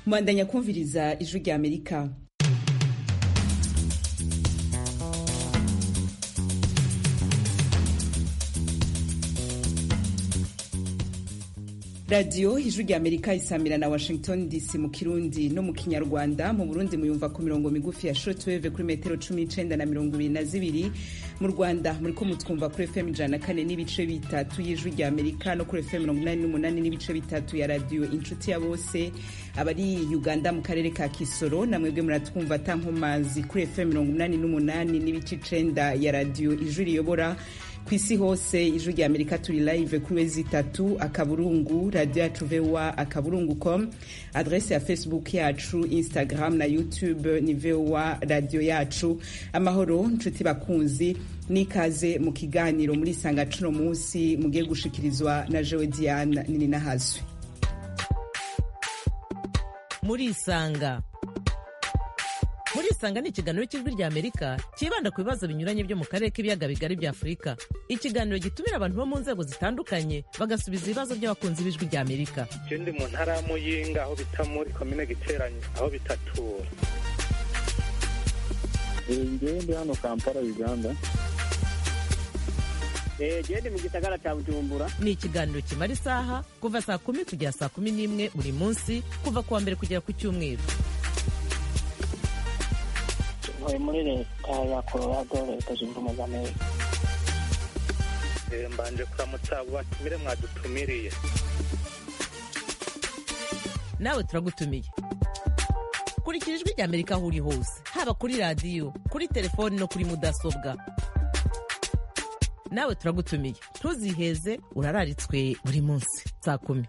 mwandanya kumviriza ijwi rya amerika radiyo ijwi rya amerika isamira na washington dc mu kirundi no mu kinyarwanda mu burundi muyumva ku mirongo migufi ya shortwave kuri metero cumi n'icenda na mirongo ibiri na zibiri mu rwanda muriko mutwumva kuri fm ijana na kane n'ibice bitatu y'ijwi rya amerika no kuri fm mirongo inani n'umunani n'ibice bitatu ya radiyo inshuti ya bose abari uganda mu karere ka kisoro namwebwe muratwumva atankomazi kuri fm mirongo inani n'umunani n'ibice icenda ya radiyo ijwi riyobora ku isi hose ijwi rya amerika turi live kuri wezi itatu akaburungu radio yacu voa akaburungu com adrese ya facebook yacu instagram na youtube ni voa radio yacu amahoro nshuti bakunzi n'ikaze mu kiganiro muri sanga cuno munsi mugiye gushikirizwa na jewe diane nini nahazwe murisanga murisanga ni ikiganiro cy'ijwi rya amerika cyibanda ku bibazo binyuranye byo mu karere k'ibiyaga bigari bya afurika ikiganiro gitumira abantu bo mu nzego zitandukanye bagasubiza ibibazo by'abakunzi b'ijwi rya amerika je ndi mu ntara ya muyinga aho bita muri komine giteranye aho bitatura ngewe ndi hano kampala uganda gende mu gisagara cya bujumbura ni ikiganiro kimara isaha kuva saa kumi kugera saa kumi n'imwe buri munsi kuva ku wa mbere kugera ku cyumweru ntuye muri leta ya colorado leta zunze ubumwe za amerika Eh, mbanje kuramutsa abo batumire mwadutumiriye nawe turagutumiye kurikira ijwi rya amerika aho uri hose haba kuri radiyo kuri telefoni no kuri mudasobwa nawe turagutumiye ntuziheze urararitswe buri munsi saa kumi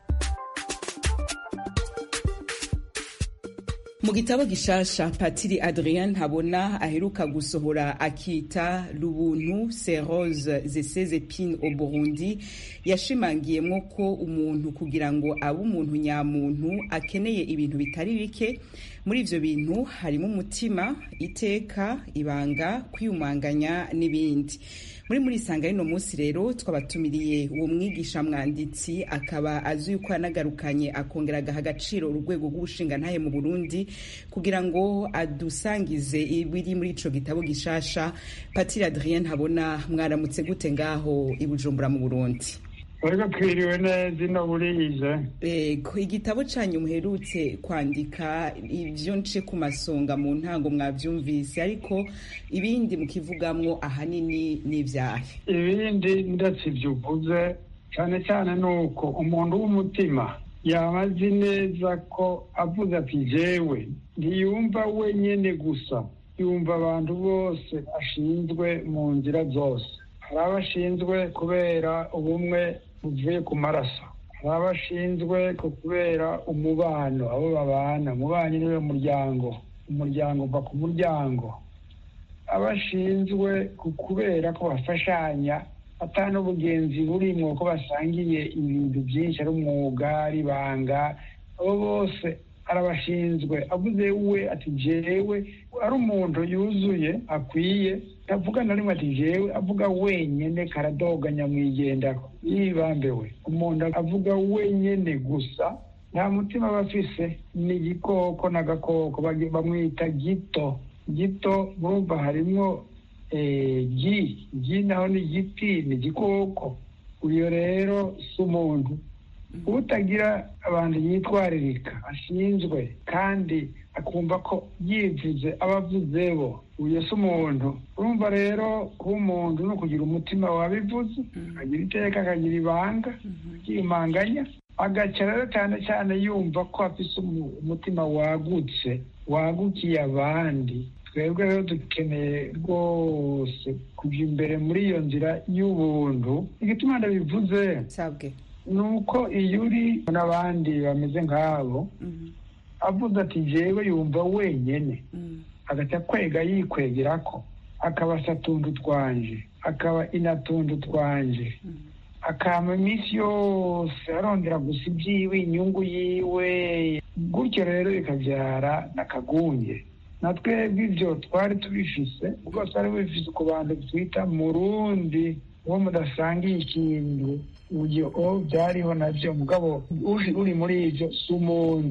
mu gitabo gishasha patiri adrien ntabona aheruka gusohora akita lubuntu serose zese epine au burundi yashimangiyemo ko umuntu kugira ngo abe umuntu nyamuntu akeneye ibintu bitari bike muri ivyo bintu harimo umutima iteka ibanga kwiyumanganya n'ibindi muri muri isanga rino munsi rero twabatumiriye uwo mwigisha mwanditsi akaba azi yuko yanagarukanye akongera agaha agaciro urwego rw'ubushingantahe mu burundi kugira ngo adusangize ibiri muri ico gitabo gishasha patiri adrien ntabona mwaramutse gute ngaho i bujumbura mu burundi ariko twiriwe neza ino burije Ego, igitabo canyu muherutse kwandika ivyo nce ku masonga mu ntango mwavyumvise ariko ibindi mukivugamwo ahanini n'ivyahe ibindi ndetse ibyo uvuze cyane cyane ni uko umuntu w'umutima yaba azi neza ko avuze ati jewe ntiyumva wenyine gusa yumva abantu bose ashinzwe mu nzira zose hari abo ashinzwe kubera ubumwe buvuye ku maraso hari abo ashinzwe kubera umubano abo babana umubanyi niwe muryango umuryango uva ku muryango abo ashinzwe kubera ko bafashanya ata n'ubugenzi burimwo ko basangiye ibintu byinshi ari umwuga ari ibanga abo bose arabashinzwe avuze we ati jewe ari umuntu yuzuye akwiye avuga na rimwe ati jewe avuga wenyene karadoga nyamwigendako yibambewe umuntu avuga wenyene gusa nta mutima aba afise ni igikoko n'agakoko bagi- bamwita gito gito murumva harimwo eh, gi gi naho ni igiti ni igikoko uyo rero si umuntu utagira abantu yitwaririka ashinzwe kandi akumva ko yivuze aba avuze bo uyo si umuntu urumva rero kuba umuntu ni ukugira umutima wabivuze akagira iteka akagira ibanga akiyumanganya agaca rero cyane cyane yumva ko afise umu- umutima wagutse wagukiye abandi twebwe rero dukeneye rwose kujya imbere muri iyo nzira y'ubuntu igituma ndabivuze sabwe ni uko iyo uri n'abandi bameze nk'abo Mhm, avuze ati jewe yumva wenyene mhm, agaca kwega yikwegera ko akaba satundu twanje akaba inatundu twanje mhm. akama iminsi yose arondera gusa ibyiwe inyungu yiwe gutyo rero bikabyara n'akagunge na twebwe ibyo twari tubifise ubwo twari bifise ku bantu twita murundi uwo mudasangiye ikintu uburyo o byariho nabyo mugabo uri uri muri ibyo si umuntu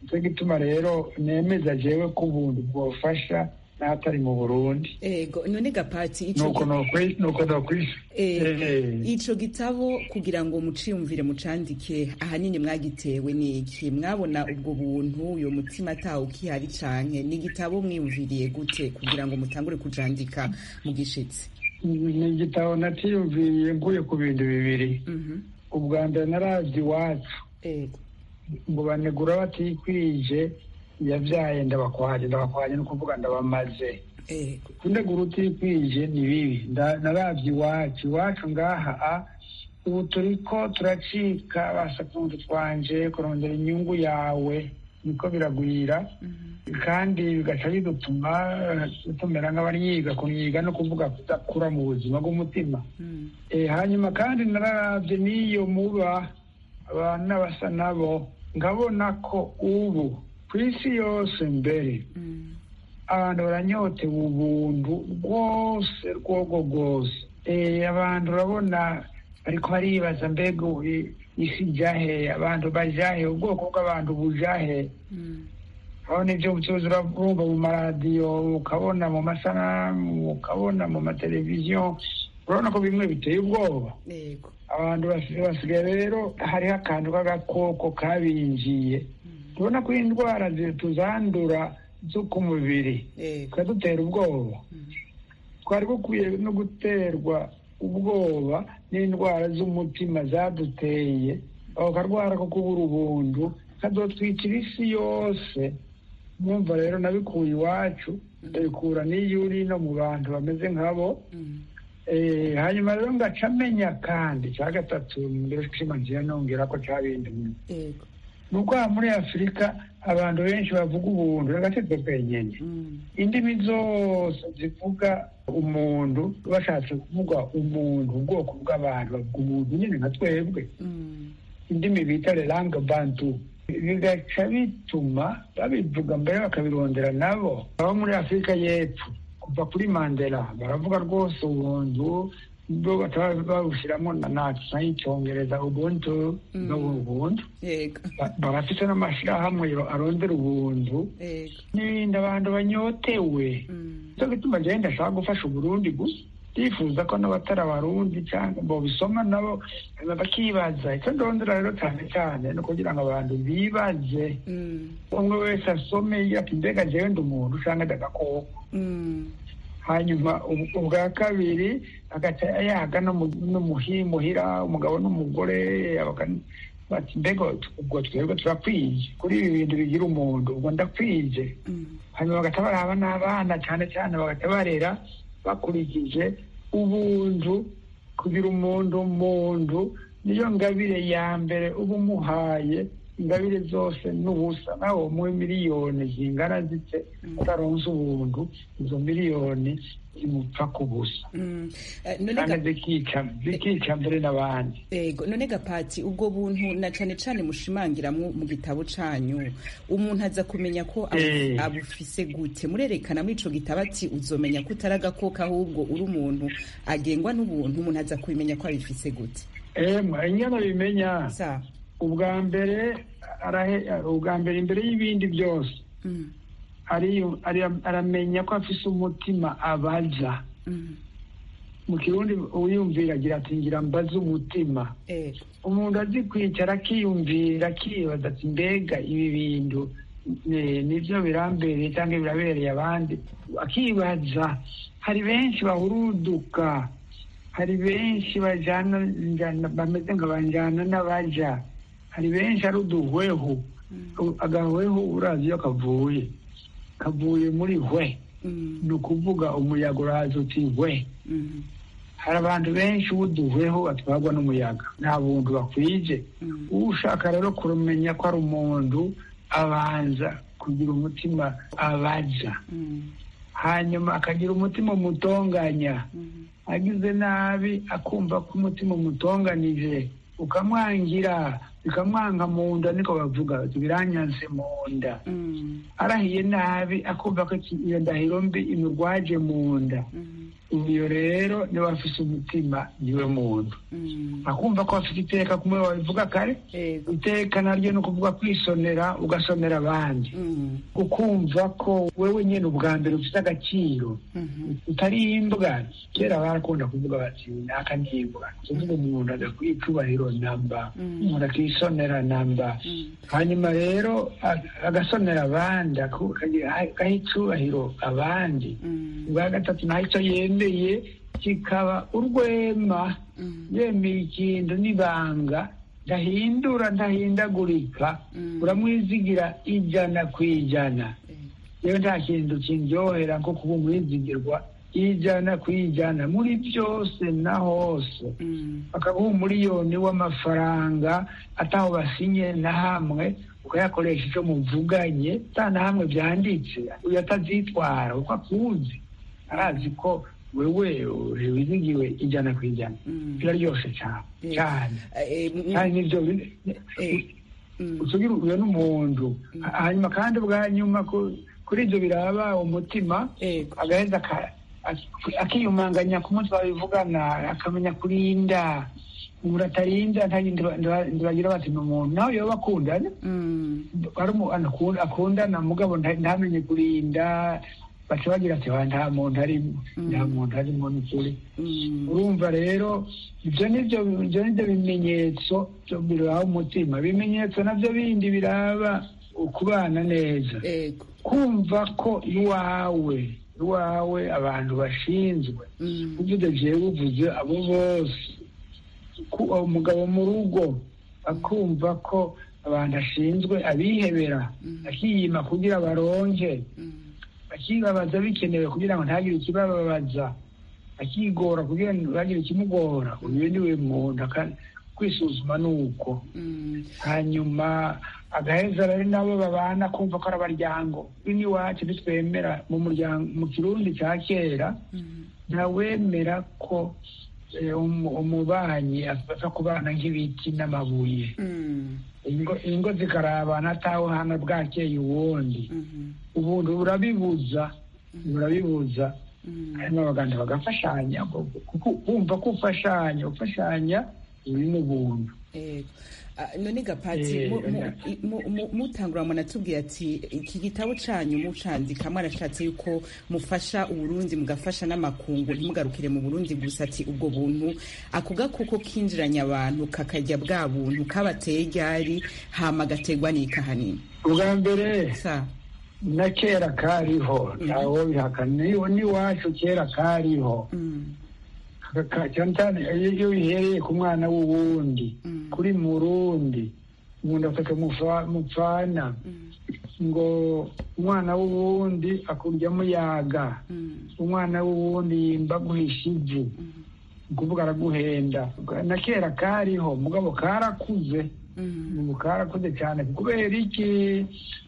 nicyo gituma rero nemeza jewe ko ubuntu bwofasha n'atari mu burundi ego none gapati ico nuko gi- nokwi- nuko nokwisha Eh, Eh. ico gitabo kugira ngo muciyumvire mucandike ahanini mwagitewe n'iki mwabona ubwo buntu uyo mutima atawo ukihari canke ni igitabo mwiyumviriye gute kugira ngo mutangure kujandika mu gishitsi ni igitabo natiyumviriye mvuye ku bintu bibiri Mhm. ubwa mbere naravye iwacu ego ngo banegura batikwije yabyaye ndabakwaje ndabakwaje ni ukuvuga ndabamaze ego kunegura utikwije ni bibi Nda- naravye iwacu iwacu ngaha a ubu turiko turacika basakundu twanje kurondera inyungu yawe niko biragwira kandi bigaca bidutuma eh, tumera nk'abanyiga kunyiga no kuvuga kudakura mu buzima bw'umutima Mm. Eh, hanyuma kandi nararavye n'iyo muba abantu n'abasa nabo nkabona ko ubu ku isi yose mbere Mm. abantu baranyotewe ubuntu rwose rwogo rwose Eh, abantu urabona ariko baribaza mbega ubu i- isi jahe abantu bajahe ubwoko bw'abantu bujahe Mm. aho nibyo bucuruzi urabumva mu maradiyo ukabona mu masanamu ukabona mu mateleviziyo urabona ko bimwe biteye ubwoba ego abantu basi- basigaye rero hariho akantu k'agakoko kabinjiye tubona ko indwara zi- tuzandura zo ku mubiri ego zikadutera ubwoba Mm. twari bukwiye no guterwa ubwoba n'indwara z'umutima zaduteye ako karwara ko kubura ubuntu kadotwikira isi yose mwumva rero nabikuye iwacu ndabikura n'iyo uri no mu bantu bameze nkabo Mm. Eh, hanyuma rero ngaca menya kandi cya gatatu mbere kima ngiye nongera ko cabindimwe ego ni uko aha muri afurika abantu benshi bavuga ubuntu agatete twenyene Mm. indimi zose zivuga umuntu bashatse kuvuga umuntu ubwoko bw'abantu bavuga umuntu nyine nka twebwe Mm. indimi bita lelangue bantu bigaca bituma babivuga mbere bakabirondera nabo abo muri afurika y'epfo kuva kuri mandela baravuga rwose ubuntu bwo bataba babushyiramo na natsa y'icyongereza ubuntu Mm. n'ubuntu ego Ba- barafite n'amashyirahamwe arondera ubuntu ego n'ibindi abantu banyotewe Mm. nicyo gituma njyewe ndashaka gufasha uburundi gusa ndifuza ko n'abatari abarundi cyangwa bobisoma nabo bakibaza icyo ndondera rero cyane cyane ni ukugira ngo abantu bibaze Mm. umwe wese asome ati mbega njyewe ndi umuntu cyangwa ndi agakoko Mm. hanyuma ubu- ubwa kabiri agaca yaga no mu- n'umuhi- muhira umugabo n'umugore baka- bati mbega ubwo twebwe turakwije kuri ibi bintu bigira umuntu ubwo ndakwije Mm. hanyuma bagahita baraba n'abana cyane cyane bagahita barera bakurikije ubuntu kugira umuntu umuntu niyo ngabire ya mbere uba umuhaye ingabire zose n'ubusa nawe umuhe miliyoni zingana zite utaronse ubuntu izo miliyoni zimupfa ku busa Mm. Eh, none kandi ga- zikica zikica mbere n'abandi ego none gapati ubwo buntu na cane cane mushimangiramwo mu gitabo canyu umuntu aza kumenya ko abu- Eh. abufise gute murerekana muri ico gitabo ati uzomenya ko utari agakoko ahubwo uri umuntu agengwa n'ubuntu umuntu aza kubimenya ko abifise gute emwe ingana bimenya sa ubwa mbere arahe- ubwa mbere imbere y'ibindi byose Mm. ariyo- ari- aramenya ko afise umutima abaza Mm. mu kirundi uwiyumvira agira ati ngira mbaze umutima ego umuntu azi kwicara akiyumvira akibaza ati mbega ibi bintu eh, nibyo birambereye cyangwa birabereye abandi akibaza hari benshi bahuruduka hari benshi bajana njana- bameze nka banjana n'abaja hari benshi ari uduhweho U- agahweho urazi iyo kavuye kavuye muri hwe Mm. ni ukuvuga umuyaga uraza uti hwe Mm. hari abantu benshi uduhweho batwarwa n'umuyaga nta buntu bakwije Mm. ushaka rero kumenya ko ari umuntu abanza kugira umutima abaza Mm. hanyuma akagira umutima umutonganya Mm. agize nabi akumva ko umutima umutonganije ukamwangira bikamwanga mu nda niko bavuga bati biranyanse mu nda Mm. arahiye nabi akumva ko iki- iyo ndahiro mbi imurwaje mu nda Mm. uyo rero niwe afise umutima niwe muntu Mm. akumva ko afite iteka kumwe wabivuga kare Ego. iteka naryo ni ukuvuga kwisonera ugasonera abandi Mm. ukumva ko wewe nyine ubwa mbere ufite agaciro Mhm. utari imbwa kera barakunda kuvuga bati naka ni imbwa kuvuga umuntu adakwiye icubahiro namba Mm. umuntu akisonera namba Mm. hanyuma rero ag- agasonera abandi aku- akagira- agaha icubahiro abandi Mm. ubwa gatatu naho icyo yemeye kikaba urwema Mm. yemeye ikintu n'ibanga ndahindura ndahindagurika Mm. uramwizigira ijana ku ijana Ego. rero nta kintu kindyohera nko kuba umwizigirwa ijana ku ijana muri byose na hose Mm. bakaguha umuriyoni w'amafaranga ataho basinye na hamwe ukayakoresha icyo muvuganye nta na hamwe byanditse uyu atazitwara kuko akuzi arazi ko wewe wizigiwe ijana ku ijana Mm. biraryoshe cyane Eh, cyane eh, mm, kandi nibyo bine- eh, mm. usugira uyo n'umuntu hanyuma kandi bwa nyuma ku- kuri ibyo biraba umutima Ego. agaheza aka- ak- akiyumanganya ku munsi babivugana akamenya kurinda umuntu atarinda nta- ndiba- ndiba- ndibagira bati ni umuntu nawe yoba akundana Mm. ari umuntu akunda- akundana mugabo nta- ntamenye kurinda baca bagira ati "Wa, nta muntu arimo nta muntu arimo n'ukuri Mm. urumva rero ibyo nibyo ibyo nibyo bimenyetso byo biraba umutima ibimenyetso nabyo bindi biraba ukubana neza Ego. kumva ko iwawe iwawe abantu bashinzwe Mm. uvuze jewe uvuze abo bose ku- umugabo mu rugo akumva ko abantu ashinzwe abihebera akiyima kugira baronke Mm. akibabaza bikenewe kugira ngo ntagire ikibababaza akigora kugira ngo ntagire ikimugora uyu niwe muntu aka- kwisuzuma ni uko Mm. hanyuma agaheza rero nabo babana kumva ko ari abaryango bino iwacu ntitwemera mu muryango mu kirundi cya kera Mm. ntawemera ko eh, umu- umubanyi afata kubana nk'ibiti n'amabuye Mm. ingo ingo zikarabana atawe hana bwakeye uwundi Mhm. ubuntu burabibuza burabibuza Mm. harimo abaganga bagafashanya kuko kumva ko ufashanya ufashanya uri n'ubuntu Ego. Ah, none gapati Eh, mu- mu- na- i- mu- mu- mutangura munatubwiye ati iki gitabo canyu mucandika mwarashatse yuko mufasha uburundi mugafasha n'amakungu ntimugarukire mu burundi gusa ati ubwo buntu ako gakoko kinjiranye abantu kakarya bwa buntu kabateye ryari hama gategwa n'ikahanini ubwa mbere sa na kera kariho ntawo bihakana niwo n'iwacu kera kariho Mm. Ka- ka- cyane cyane iyo iyo bihereye ku mwana w'uwundi Mm. kuri murundi umuntu afata mufa- mupfana Mm. ngo umwana w'uwundi akurya muyaga Mm. umwana w'uwundi yimba guhisha ivu ukuvuga araguhenda na kera kariho mugabo karakuze Mm. ubu karakuze cyane kubera iki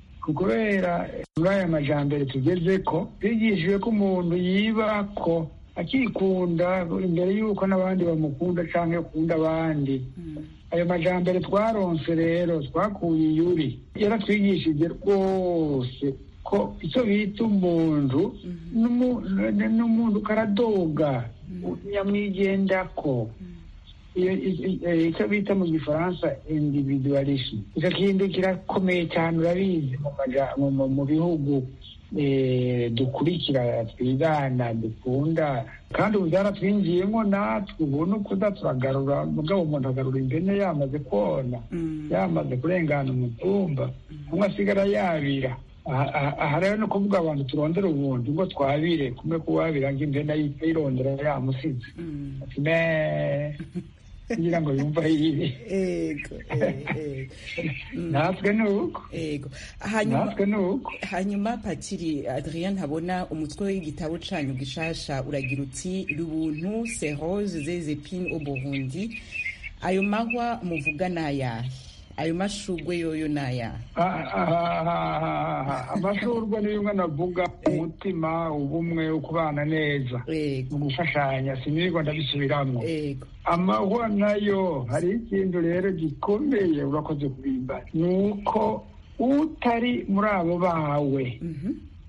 kubera muri aya majambere tugeze ko twigishijwe ko umuntu yiba ko akikunda imbere y'uko n'abandi bamukunda cyangwa akunda abandi Mm. ayo majambere twaronse rero twakuye iyuri yaratwigishije rwose ko icyo bita umuntu n'umu- n'umuntu karadoga nyamwigendako iyo i- i- icyo bita mu gifaransa individualisme icyo kintu kirakomeye cyane urabizi mu maja- mu- mu- mu bihugu eh, dukurikira twigana dukunda kandi ubu byaratwinjiyemo natwe ubu ni ukuza turagarura mugabo umuntu agarura impene yamaze kona Mm. yamaze kurengana umutumba umwe asigara yabira aha aha- aha rero ni ukuvuga abantu turondera ubundi ngo twabire kumwe kuwabira ngo impene ayipfe yirondera yamusize Mm. ati me kugira ngo yumve ayibe Ego. eh, eh. Mm. natwe ni uko Ego. Hanyuma natwe ni uko hanyuma patiri adrien ntabona umutwe w'igitabo canyu gishasha uragira uti rubuntu c'est rose des épines au burundi ayo mahwa muvuga nayahe ayo mashugwe yoyo nayahe Ah, ah, ah, ah, ah, amashurwe ni bimwe navuga umutima ubumwe ukubana neza ego mu gufashanya sinirirwa ndabisubiramo ego amahwa nayo hari ikintu rero gikomeye urakoze kubimba ni uko utari muri abo bawe Mhm.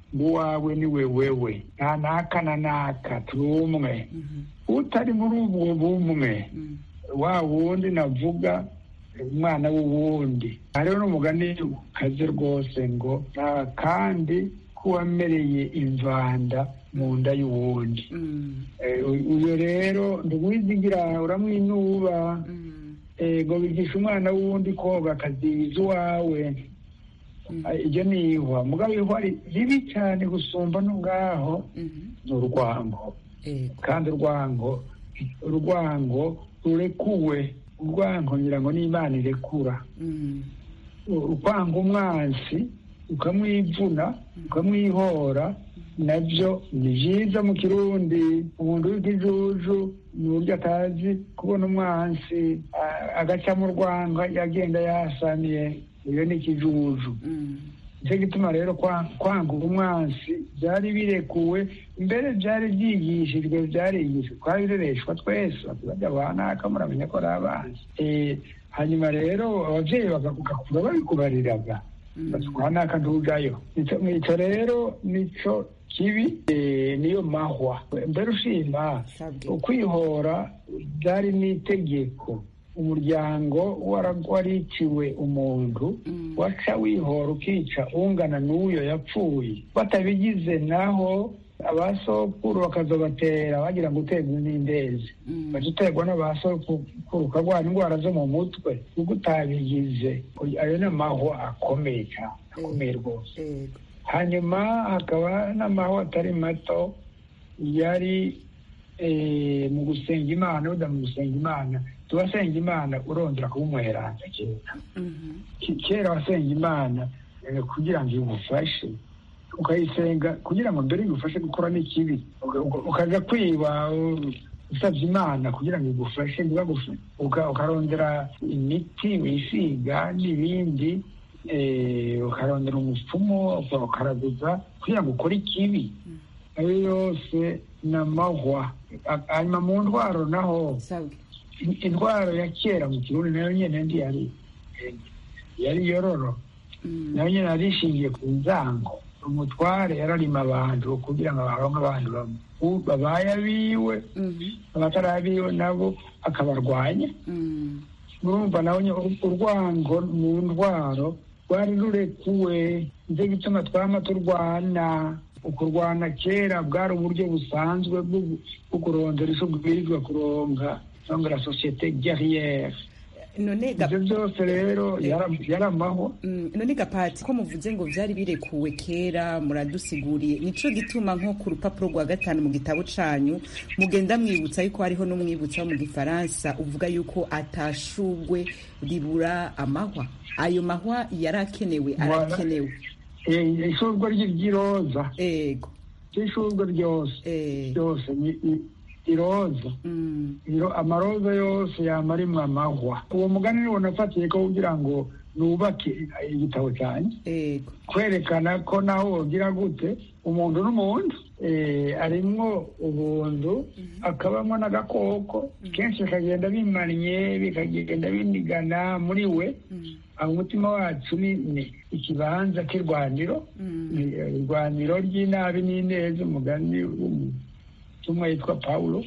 ngo uwawe ni we wewe nta naka na naka turi umwe utari muri ubwo bumwe wa wundi navuga umwana w'uwundi hariho n'umugani ukaze rwose ngo nta kandi k'uwamereye imvanda mu nda y'uwundi Eh, uyu rero ntiwizigira uramwinuba eh, ngo bigisha umwana w'uwundi koga akaziza uwawe Ah, iryo ni ihwa mugabo ihwa ri- ribi cyane gusumba no ngaho ni urwango kandi urwango urwango rurekuwe urwango ngira ngo n'imana irekura ukwanga umwansi ukamwivuna ukamwihora nabyo ni byiza mu kirundi umuntu w'ikijuju ni uburyo atazi kubona umwansi a- agaca mu rwanga yagenda yasamiye iyo ni ikijuju nicyo gituma rero kwa- kwanga umwansi byari birekuwe mbere byari byigishijwe byarigishijwe twabirereshwa twese bajya banaka muramenya ko ari abanzi Eh, hanyuma rero ababyeyi bagakura babikubariraga batwanaka ntujayo Ico- ico rero nico kibi eh, niyo mahwa mbere ushima Sabwe. ukwihora byari n'itegeko umuryango wara- wariciwe umuntu waca wihora ukica ungana n'uyo yapfuye batabigize naho abasokuru bakazobatera bagira ngo uterwe n'indezi baca uterwa n'abasokuru ukarwara indwara zo mu mutwe kuko utabigize ayo ni amahwa akomeye cyane akomeye rwose Ego. hanyuma hakaba n'amahwa atari mato yari eh, mu gusenga imana buda mu gusenga imana tubasenga imana urondera kuba umweranda kera Ki- kera wasenga imana eh, kugira ngo igufashe ukayisenga kugira ngo mbere igufashe gukora n'ikibi Uka- uka- ukaja kwiba u- usabye imana kugira ngo igufashe ntibagufashe Uka- ukarondera imiti wisiga n'ibindi eh, ukarondera umupfumu uka- ukaraguza kugira ngo ukore ikibi ayo yose ni amahwa A- hanyuma mu ndwaro naho Sabwe. in- indwara ya kera mu kirundi nayo nyene ndi yari yari yororo nayo nyene yari ishingiye ku nzango umutware yararima abantu kugira ngo baronke abantu bamwe U- babaye abiwe abatari abiwe nabo akabarwanya murumva nawe nye- ur- urwango mu ndwaro rwari rurekuwe nicyo gituma twama turwana ukurwana kera bwari uburyo busanzwe bwo gu- bwo kurondera ico bwirizwa kuronka cyangwa la societe guerriere none ga- ibyo byose rero yara- yaramaho Mm, none gapati ko muvuze ngo vyari birekuwe kera muradusiguriye nico gituma nko ku rupapuro rwa gatanu mu gitabo canyu mugenda mwibutsa yuko hariho n'umwibutsa wo mu gifaransa uvuga yuko atashugwe ribura amahwa ayo mahwa yarakenewe Voilà. arakenewe Eh, ishurwa ry'iroza ego ishurwa ryose eh, ryose ni i- iroza mm, Iro- amaroza yose yama arimwo amahwa uwo mugani niwo nafatiye ko kugira ngo nubake igitabo cyanjye ego kwerekana ko naho wogira gute umuntu n'umuntu eh, arimwo ubuntu akabamwo n'agakoko kenshi bikagenda bimanye bikagenda binigana muri we aho umutima wacu ni ni ikibanza cy'irwaniro ni irwaniro ry'inabi n'ineza umugani w'umutumwa yitwa pawulo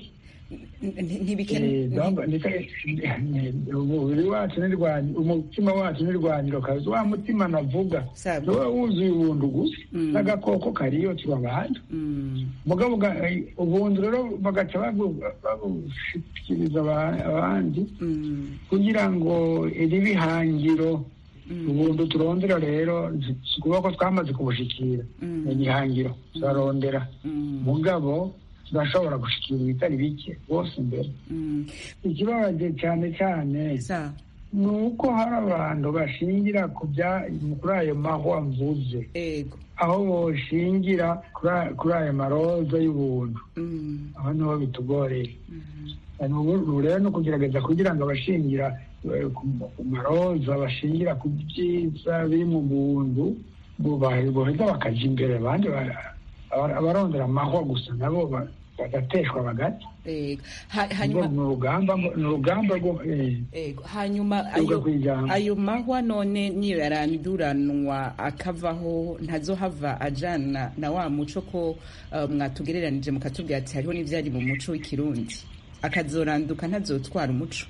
umubiri wacu n'irwaniro umutima wacu n'irwaniro kazi wa mutima navuga Sawa. niwe wuzuye ubuntu gusa Mm. n'agakoko kariyo tuba abantu mugabo ga- eh, ubuntu rero bagaca babu- babushikiriza aba- abandi kugira ngo iri bihangiro ubuntu turondera rero si ukuvuga ko twamaze kubushikira ni igihangiro turarondera mugabo turashobora gushikira ibitari bike bose imbere ikibabaje cyane cyane sa ni uko hari abantu bashingira ku bya kuri ayo mahwa mvuze ego aho boshingira kuri a- kuri ayo maroza y'ubuntu Mm, aho niho bitugoreye ubu rero no kugerageza kugira ngo abashingira eh, ku ku maroza bashingira ku byiza biri mu buntu bo- ba- boheza bakaja imbere abandi ba- aba- abarondera amahwa gusa nabo ba- bagateshwa bagata Ego. Ha- ngo hanyuma ni urugamba ngo- ni urugamba rwo eh, Ego. hanyuma Tuga ayo kwijambo. ayo mahwa none niyo yaranduranwa akavaho ntazohava ajana na wa muco ko uh, mwatugereranije mukatubwira ati hariho n'ivyari mu muco w'ikirundi akazoranduka ntazotwara umuco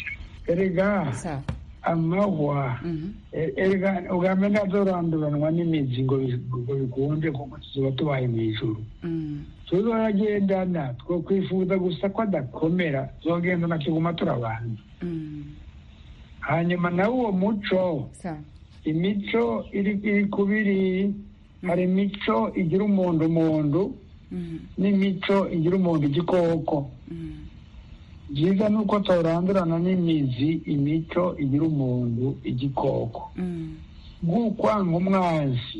erega sa amahwa Mhm. e- erega ubwambere ntazoranduranwa n'imizi ngo bi- ngo bikunde kuko tuzoba tubaye mu ijuru Mm. tuzoragendana two kwifuza gusa ko adakomera tuzogendana kiguma turabanza Mm. hanyuma nawe uwo muco sa imico iri iri kubiri hari imico igira umuntu umuntu Mhm. n'imico igira umuntu igikoko Mm. byiza ni uko torandurana n'imizi imico igira umuntu igikoko Mm. nk'ukwanga umwanzi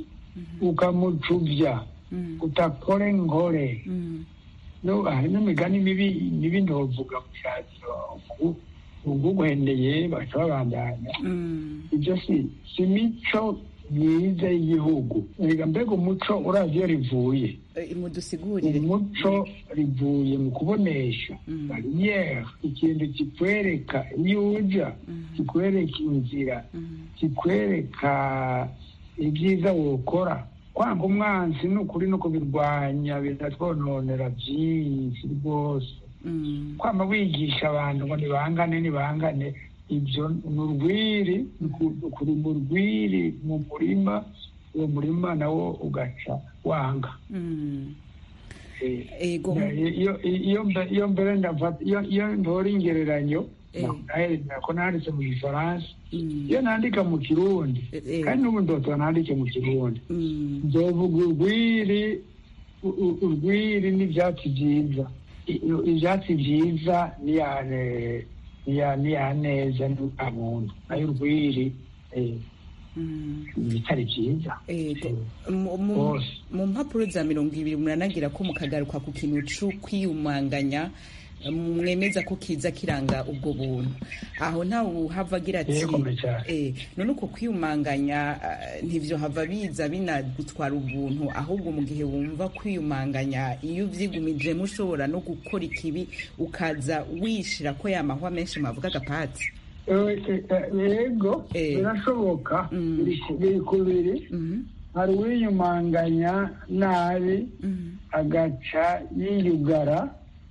ukamucubya Mm. utakore nkore Mm. No, hari n'imigani mibi mibi ndovuga mu cyaro uguhendeye baca babandanya Mm. ibyo si si imico myiza y'igihugu erega mbega umuco urazi iyo rivuye Eh, mudusigurire umuco rivuye mu kubonesha Mm. bariyeri ikintu kikwereka iyo uja Mm. kikwereka inzira Mm. kikwereka ibyiza wokora kwanga umwanzi ni ukuri no kubirwanya biratwononera byinshi rwose Mm. kwama wigisha abantu ngo nibangane nibangane ibyo ni urwiri ni ku- ni kuri mu rwiri mu murima uwo murima nawo ugaca wanga Mm. Eh, Ego. iyo iyo mbe- iyo mbere ndafata iyo iyo ntora ingereranyo Eh. nako nanditse mu gifaransa Mm. iyo nandika mu kirundi Eh, eh. kandi n'ubu ndotora nandike mu kirundi Mm. nzovuga urwiri u- u- urwiri n'ibyatsi byiza I- i- ibyatsi byiza niyane niya niya neza nta muntu nayo urwiri eh, Mm. ibitari byiza Ego. Mu- mu- Bose. mu mpapuro za mirongo ibiri muranagira ko mukagaruka ku kintu co kwiyumanganya mwemeza ko kiza kiranga ubwo buntu aho ntawe uhava agira ati Yego, cyane. eh, none uko kwiyumanganya eh, ntivyo hava biza binagutwara ubuntu ahubwo mu gihe wumva kwiyumanganya iyo uvyigumijemo ushobora no gukora ikibi ukaza wishira ko yamahwa menshi mwavuga agapatsi Eh, eh, eh, yego Eh. birashoboka Mm. biri ku- biri kubiri Mhm, hari uwiyumanganya nabi mhm, agaca yiyugara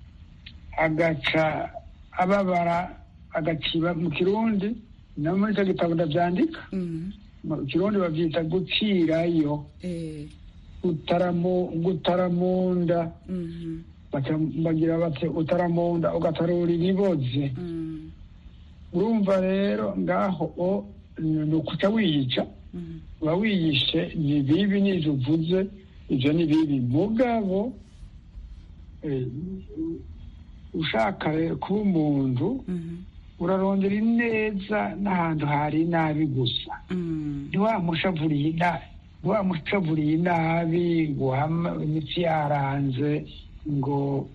agaca ababara agaciba mu kirundi no muri icyo gitabo ndabyandika mhm, mu kirundi babyita gucirayo eh, utaramu gutaramunda mhm, baca- bagira bati utaramunda ugatarura ibiboze mhm, urumva rero ngaho o ni ukuca wiyica mhm, uba wiyishe ni bibi n'ibyo uvuze ibyo ni bibi mugabo eh, ushaka rero kuba umuntu mhm, urarondera ineza n'ahantu hari inabi gusa mhm. ntiwamushavuriye inabi ntiwamushavuriye inabi ngo uhama imitsi yaranze ngo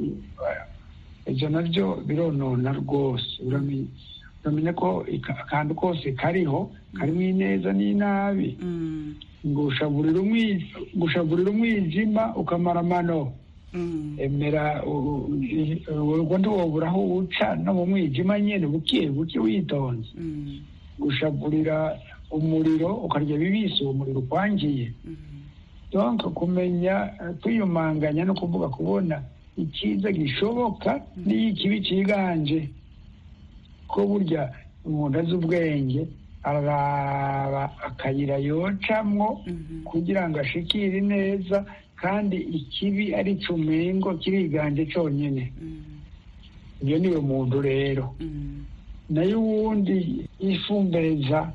ibyo nabyo bironona rwose uramenya uramenya ko ika- akantu kose kariho karimo ineza n'inabi Mm, ngo ushaburira umwi- ngo ushaburira umwijima ukamara amano mm, emera u- u- ubwo ntiwobura aho uca no mu mwijima nyine buke buke witonze mm, gushaburira umuriro ukarya bibisi uwo muriro ukwangiye mm, donc kumenya eh, kwiyumanganya no kuvuga kubona icyiza gishoboka n'iyo ikibi cyiganje ko burya umuntu azi ubwenge araraba akayira yocamwo mhm, kugira ngo ashikire neza kandi ikibi ari cumengo kiriganje cyonyine mm, iyo niwe muntu rero mm, nayo uwundi yifumbereza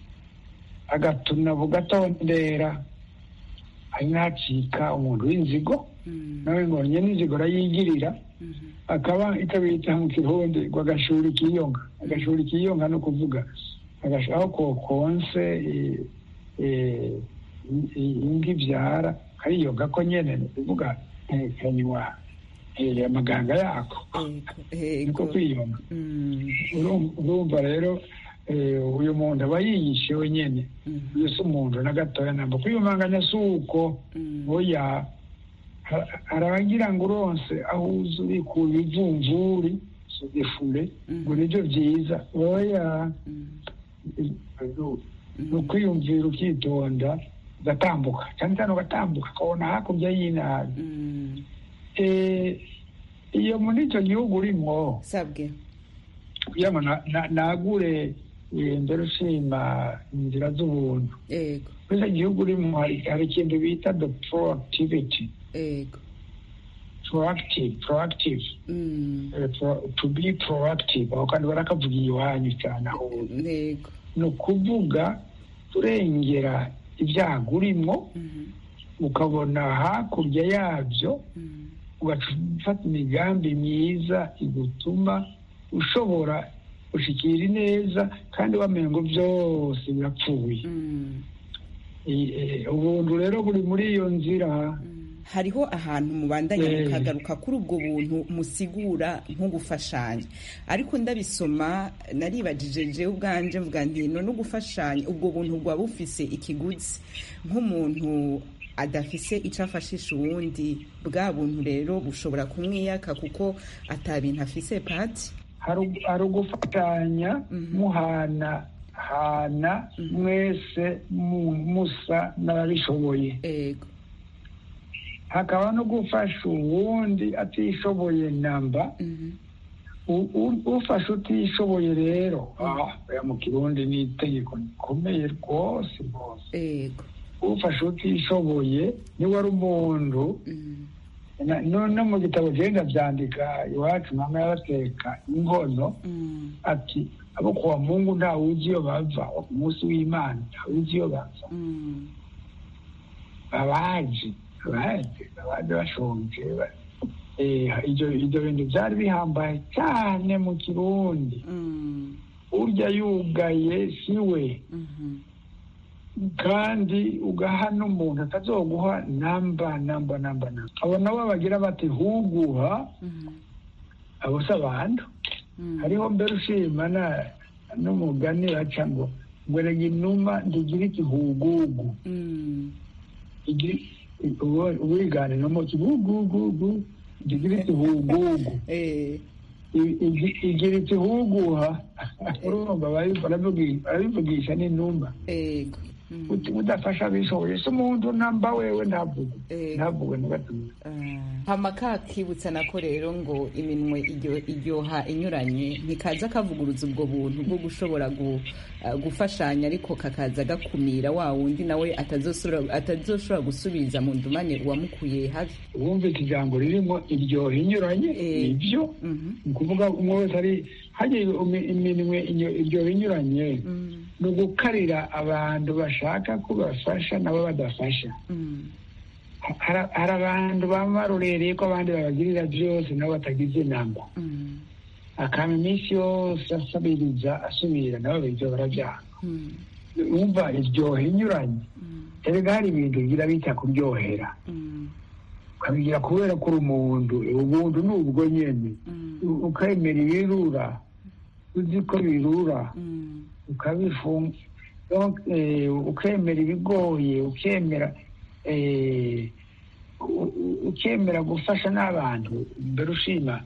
agatuna bugatondera ari nacika umuntu w'inzigo mm, nawe ngo nyene inzigo arayigirira mhm, akaba ikabita mu kirundi ngo agashuri kiyonga agashuri kiyonga no kuvuga agash- aho kokonse eh, eh, i- imbwa ibyara kariyoga ko nyene ni ukuvuga eh, kanywa eh, amaganga yako ego, niko ego, kwiyonga mm, Urum- urumva rero eh, uyu muntu aba yiyishe wenyene mhm, uyu si umuntu na gatoya namba kwiyumanganya si uko mm, oya Ha- hari abagira ngo uronse aho uza ubikuye ibivumvuri sugefure ngo nibyo byiza oya ni ukwiyumvira ukitonda ugatambuka cyane cyane ugatambuka ukabona hakurya y'inabi Mm. Eh, iyo muri icyo gihugu urimo sabwe kugira ngo na- na- nagure eh, mbere ushima inzira z'ubuntu ego muri icyo gihugu urimo hari hari ikintu bita the proactivity ego proactive proactive Mm. eh, pro- to be proactive aho kandi barakavuga iwanyu cyane aho uri. ego ni ukuvuga kurengera ibyago urimo Mhm. ukabona hakurya yabyo Mm. ugafata imigambi myiza igutuma ushobora gushikira ineza kandi wamenye ngo byose birapfuye Mm. Eh, eh, ubuntu rero buri muri iyo nzira hariho ahantu mubandanya Eh. mukagaruka kuri ubwo buntu musigura nko gufashanya ariko ndabisoma naribajije jewe ubwanje mvuga nti no gufashanya ubwo buntu bwaba bufise ikiguzi nk'umuntu adafise icyo afashisha uwundi bwa buntu rero bushobora kumwiyaka kuko atabintu afise pati hari hari ugufatanya muhana hana mwese mu- musa n'ababishoboye ego hakaba no gufasha uwundi atishoboye namba Mhm. U- u- ufashe utishoboye rero ah, oya mu kirundi ni itegeko rikomeye rwose rwose ego ufashe utishoboye niwe ari umuntu Mm. Na- no no mu gitabo genda byandika iwacu mama yabateka inkono Mm. ati abo kuwa mungu nta uzi iyo bava ku munsi w'imana nta uzi iyo bava Mm. abaje abaje abaje bashonje ba- eh, ibyo ibyo bintu byari bihambaye cyane mu kirundi Mm. urya yugaye si we Mhm. kandi ugaha n'umuntu atazoguha namba namba namba namba abo nabo bagira bati huguha Mhm. abo si abantu Mm. hariho mbere ushima na- n'umugani baca ngo ngo rega inuma ntigira ikihugugu Mm. Igi- uwo- uwiganira mu kihugugugu ntigira ikihugugu Eh. I- igi- igira ikihuguha urumva barabivugi- barabivugi- barabivugisha n'inuma ego Mm. Uti- udafasha abishoboye se umuntu namba wewe ntavuge Eh. ntavuge ntugatume hama kakibutsa nako rero ngo iminwe iryo- iryoha inyuranye ntikaza kavuguruza ubwo buntu bwo gushobora gu- uh, gufashanya ariko kakaza gakumira wa wundi nawe atazosubira- atazoshobora gusubiza mu ndumane uwamukuye habi wumvise ijambo ririmo iryoha inyuranye Eh. nibyo Mhm. ni ukuvuga umwe wese ari hagiye imi- iminwe inyo- iryoha inyuranye Mm. ni ugukarira abantu bashaka ko bafasha nabo badafasha Mm. Har- hari abantu baba barorereye ko abandi babagirira byose nabo batagize inamba Mm. akaba iminsi yose asabiriza asubira nabo ibyo barabyanga Mm. wumva iryoha inyuranye Mm. erega hari ibintu bigira bita kuryohera Mm. ukabigira kubera ko uri umuntu ubuntu ni ubwo nyene Mm. U- ukemera ibirura uzi ko birura Mm. ukabifunga Donc, eh, ukemera ibigoye ukemera eh, u- u- ukemera gufasha n'abantu mbere ushima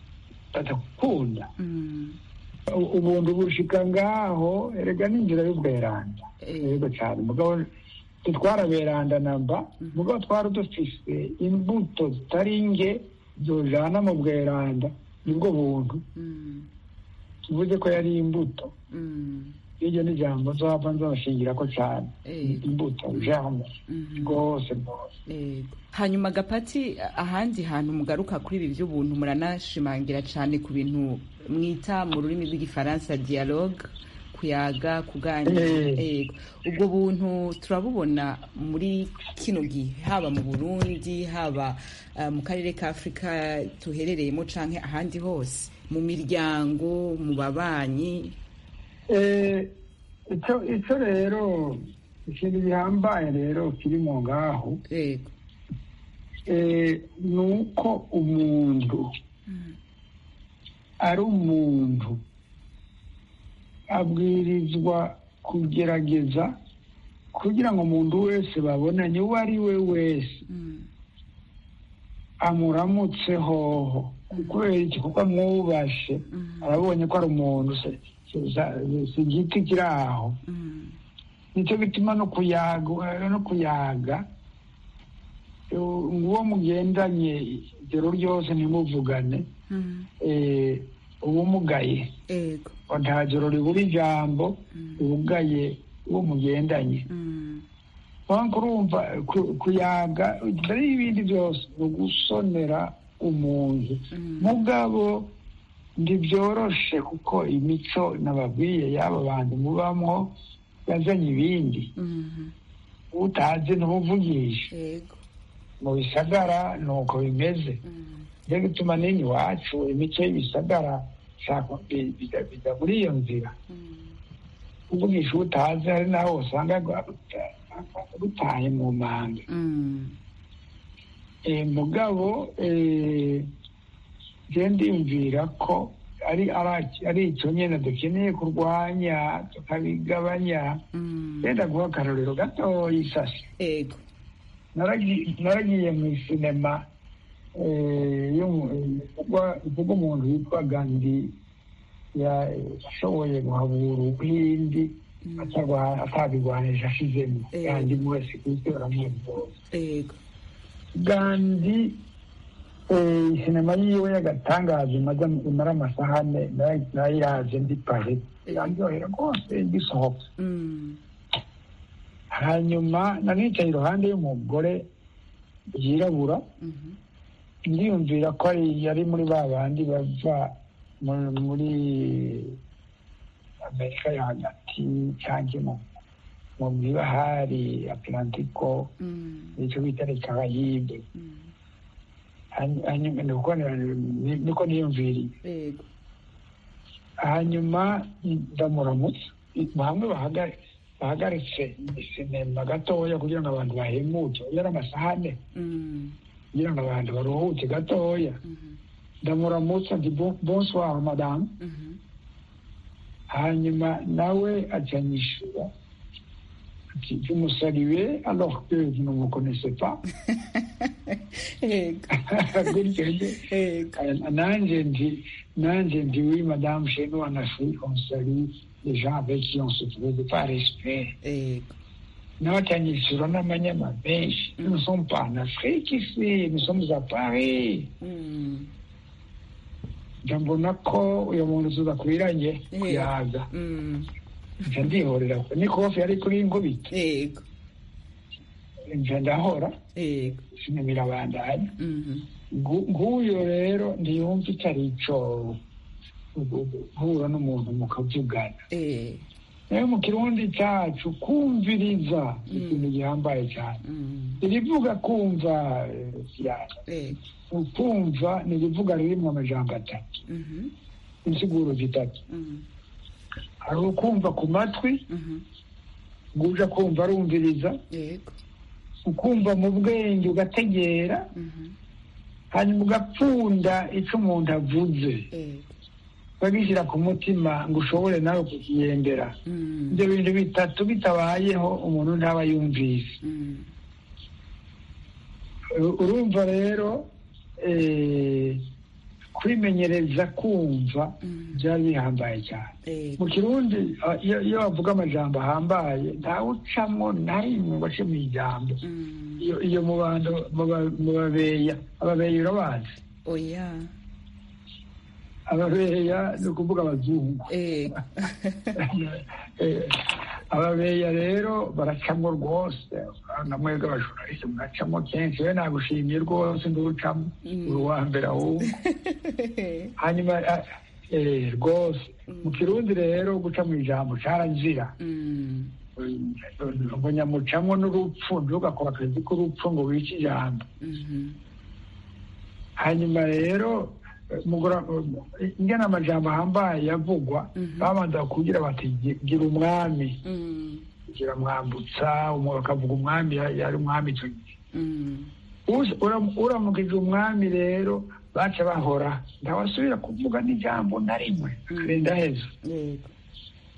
batakukunda Mm. U- ubuntu bushika ngaho erega n'inzira y'ubweranda Eh. yego cyane mugabo ntitwaraberanda namba mugabo twari dufise imbuto zitari nke zojana mu bweranda nibwo buntu Mm. tuvuze ko yari imbuto Mm. iryo ni ijambo nzava nzabashingira ko cyane Eh. imbuto jambo Mhm. rwose rwose Yego. hanyuma gapati ahandi hantu mugaruka kuri ibi by'ubuntu muranashimangira cyane ku bintu mwita mu rurimi rw'igifaransa dialogue kuyaga kuganira Eh. Yego. ubwo buntu turabubona muri kino gihe haba mu burundi haba uh, mu karere ka afurika tuherereyemo canke ahandi hose mu miryango mu babanyi Eh, icyo icyo rero ikintu gihambaye rero kiri mu ngaho yego eh, ni uko umuntu ari umuntu abwirizwa kugerageza kugira ngo umuntu wese babonanye uwo ari we wese Mm. amuramutse hoho kubera iki kuko amwubashe arabonye ko ari umuntu se- se- si igiti kiri aho Mm. nicyo gituma no kuyaga no kuyaga u- uwo mugendanye ijoro ryose ntimuvugane Mm. eh, uba umugaye ego ngo nta joro ribura ijambo ribugaye uwo mugendanye Mm. wanka urumva ku- kuyaga mbere y'ibindi byose ni ugusonera umuntu Mm. mugabo ntibyoroshe kuko imico nababwiye y'aba bantu mubamwo yazanye ibindi Mhm. utazi ntumuvugisha ego mu bisagara ni uko bimeze Mm. niyo gituma nini iwacu imico y'ibisagara shaka bi- bijya bijya muri iyo nzira Mm. kuvugisha utazi hari naho usanga rutaye mu manga Mm. Eh, mugabo eh, je ndiyumvira ko ari ara- ari icyo nyine dukeneye kurwanya tukabigabanya Mm. wenda guha akarorero gatoya isasi ego Naragi- naragiye mu isinema eh, y'umu- ivugwa- ivuga umuntu witwa gandi yashoboye guhabura ubuhindi atarwa- atabigwanisha ashizemo Eh. gandi mwese ku isi baramuzi bose ego gandi eh, sinema yiwe y'agatangaza imaze imara amasaha ane nayo- nayihaje ndi pari iraryohera rwose gisohoka Mm. hanyuma nanicaye iruhande y'umugore yirabura Mhm. ndiyumvira ko ari yari muri ba bandi bava mu- muri amerika yo hagati cyangwa mu mu mibahari atlantiko Mm. nicyo bita le carayibe Mm. Hany- hanyuma niko ni- niko niyumviriye ego hanyuma ndamuramutsa hamwe bahagare bahagaritse sinema gatoya kugira ngo abantu bahemuke yari amasaha ane Mm. kugira ngo abantu baruhuke gatoya Mhm. ndamuramutsa nti "Bon- bonsoir madame Mhm. hanyuma nawe acanyishura ati vous me saluez alors que vous ne me connaissez pas ego gutyo njye ego nanjye ndi nanjye ndi oui madame chez nous en Afrique on salue les gens avec qui on se trouve par respect ego nawe acanyishura n'amanyama menshi nous ne sommes pas en Afrique ici nous sommes à Paris Mm. ndabona ko uyu muntu tudakwiranye Eh. kuyaga Mm. nca ndihorera ni kofi yari kuri nkubita ego nca ndahora ego sinema irabandanya Mhm. Ngu- nguyo rero ntiyumva itari ico guhura n'umuntu mukavugana Eh. nayo mu kirundi cacu kumviriza ikintu gihambaye cyane Mm. irivuga kumva eh, Diana. ego ukumva ni irivuga ririmwo amajambo atatu Mhm. insiguro zitatu Mm. hari ukumva ku matwi Mhm. nguja kumva arumviriza ego ukumva mu bwenge ugategera Mhm. hanyuma ugapfunda icyo umuntu avuze ego ukagishyira ku mutima ngo ushobore nawe kukigendera Mm. ibyo bintu bitatu bitabayeho umuntu ntaba yumvise Mm. U- urumva rero eh, kwimenyereza kumva Mm. byari bihambaye cyane ego mu kirundi ah, iyo iyo bavuga amajambo ahambaye ntawucamo na rimwe ngo ace mu ijambo Mm. iyo iyo mu bantu mu ba- mu babeya ababeya urabazi oya ababeya ni ukuvuga abazungu ego Eh, ababeya rero baracamo rwose na mwebwe abajurnaliste muracamo kenshi we nagushimiye rwose nducamo Mm. uri uwa mbere ahubwo hanyuma ah, eh, rwose mu kirundi rero guca mu ijambo carazira Mm. ngo nyamucamo n'urupfu ntugakora akazi k'urupfu ngo wice ijambo Mhm. hanyuma rero eh, mugora ingana amajambo ahambaye yavugwa Mhm. babanza kugira bati "Gi- gira umwami Mm. gira mwambutsa umu- bakavuga umwami ya- yari umwami icyo gihe Mm. Uza- uram- uramukije umwami rero baca bahora ntawasubira kuvuga n'ijambo na rimwe Mm. akarinda heza ego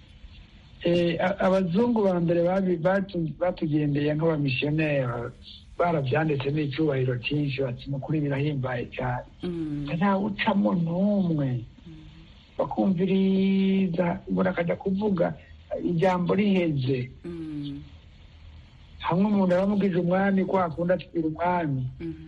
Eh, a- abazungu ba mbere babi- batu- batugendeye nk'abamisiyoneri barabyanditse n'icyubahiro cyinshi bati ni ukuri birahimbaye cyane Mm. ntawucamo n'umwe bakumviriza umuntu akajya kuvuga ijambo riheze Mm. hamwe umuntu aramubwije umwami ko akunda atwira umwami Mhm.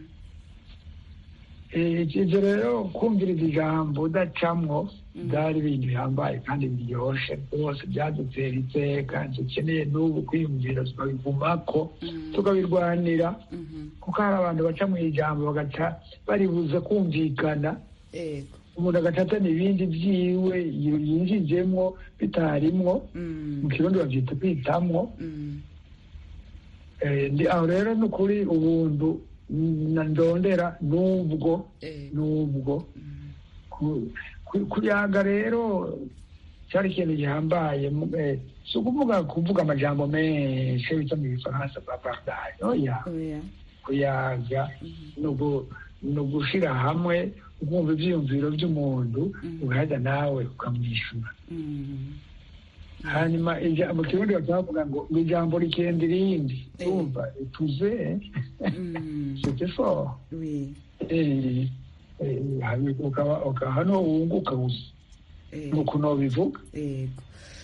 Eh, ibyo rero kumviriza ijambo udacamwo Mm. byari ibintu bihambaye kandi biryoshye rwose byadutera iteka dukeneye n'ubu kwiyumvira tukabigumako Mm. tukabirwanira Mhm. kuko hari abantu baca mu ijambo bagaca baribuze kumvikana Ego. umuntu agaca atana ibindi byiwe yinjijemwo bitarimwo Mm. mu kirundi babyita kwitamwo Mm. Eh, ndi- aho rero ni ukuri ubuntu na ndondera n'ubwo Ego. n'ubwo Mm. ku- ku- kuyaga rero cyari ikintu gihambaye mu- eh, si ukuvuga kuvuga amajambo menshi bita mu gifaransa bavardage oya Oya. kuyaga Mhm. ni ugu- ni ugushira hamwe ukumva ibyiyumviro by'umuntu Mhm. ugahita nawe ukamwishyura Mm. hanyuma ija- mu kirundi bakavuga ngo ngo ijambo rikenda irindi Eh. urumva tuze Mm. c'était fort Oui. Eh, eh, hanyuma ukaba ukaba hano wunguka gusa Ego. nuko nobivuga Ego.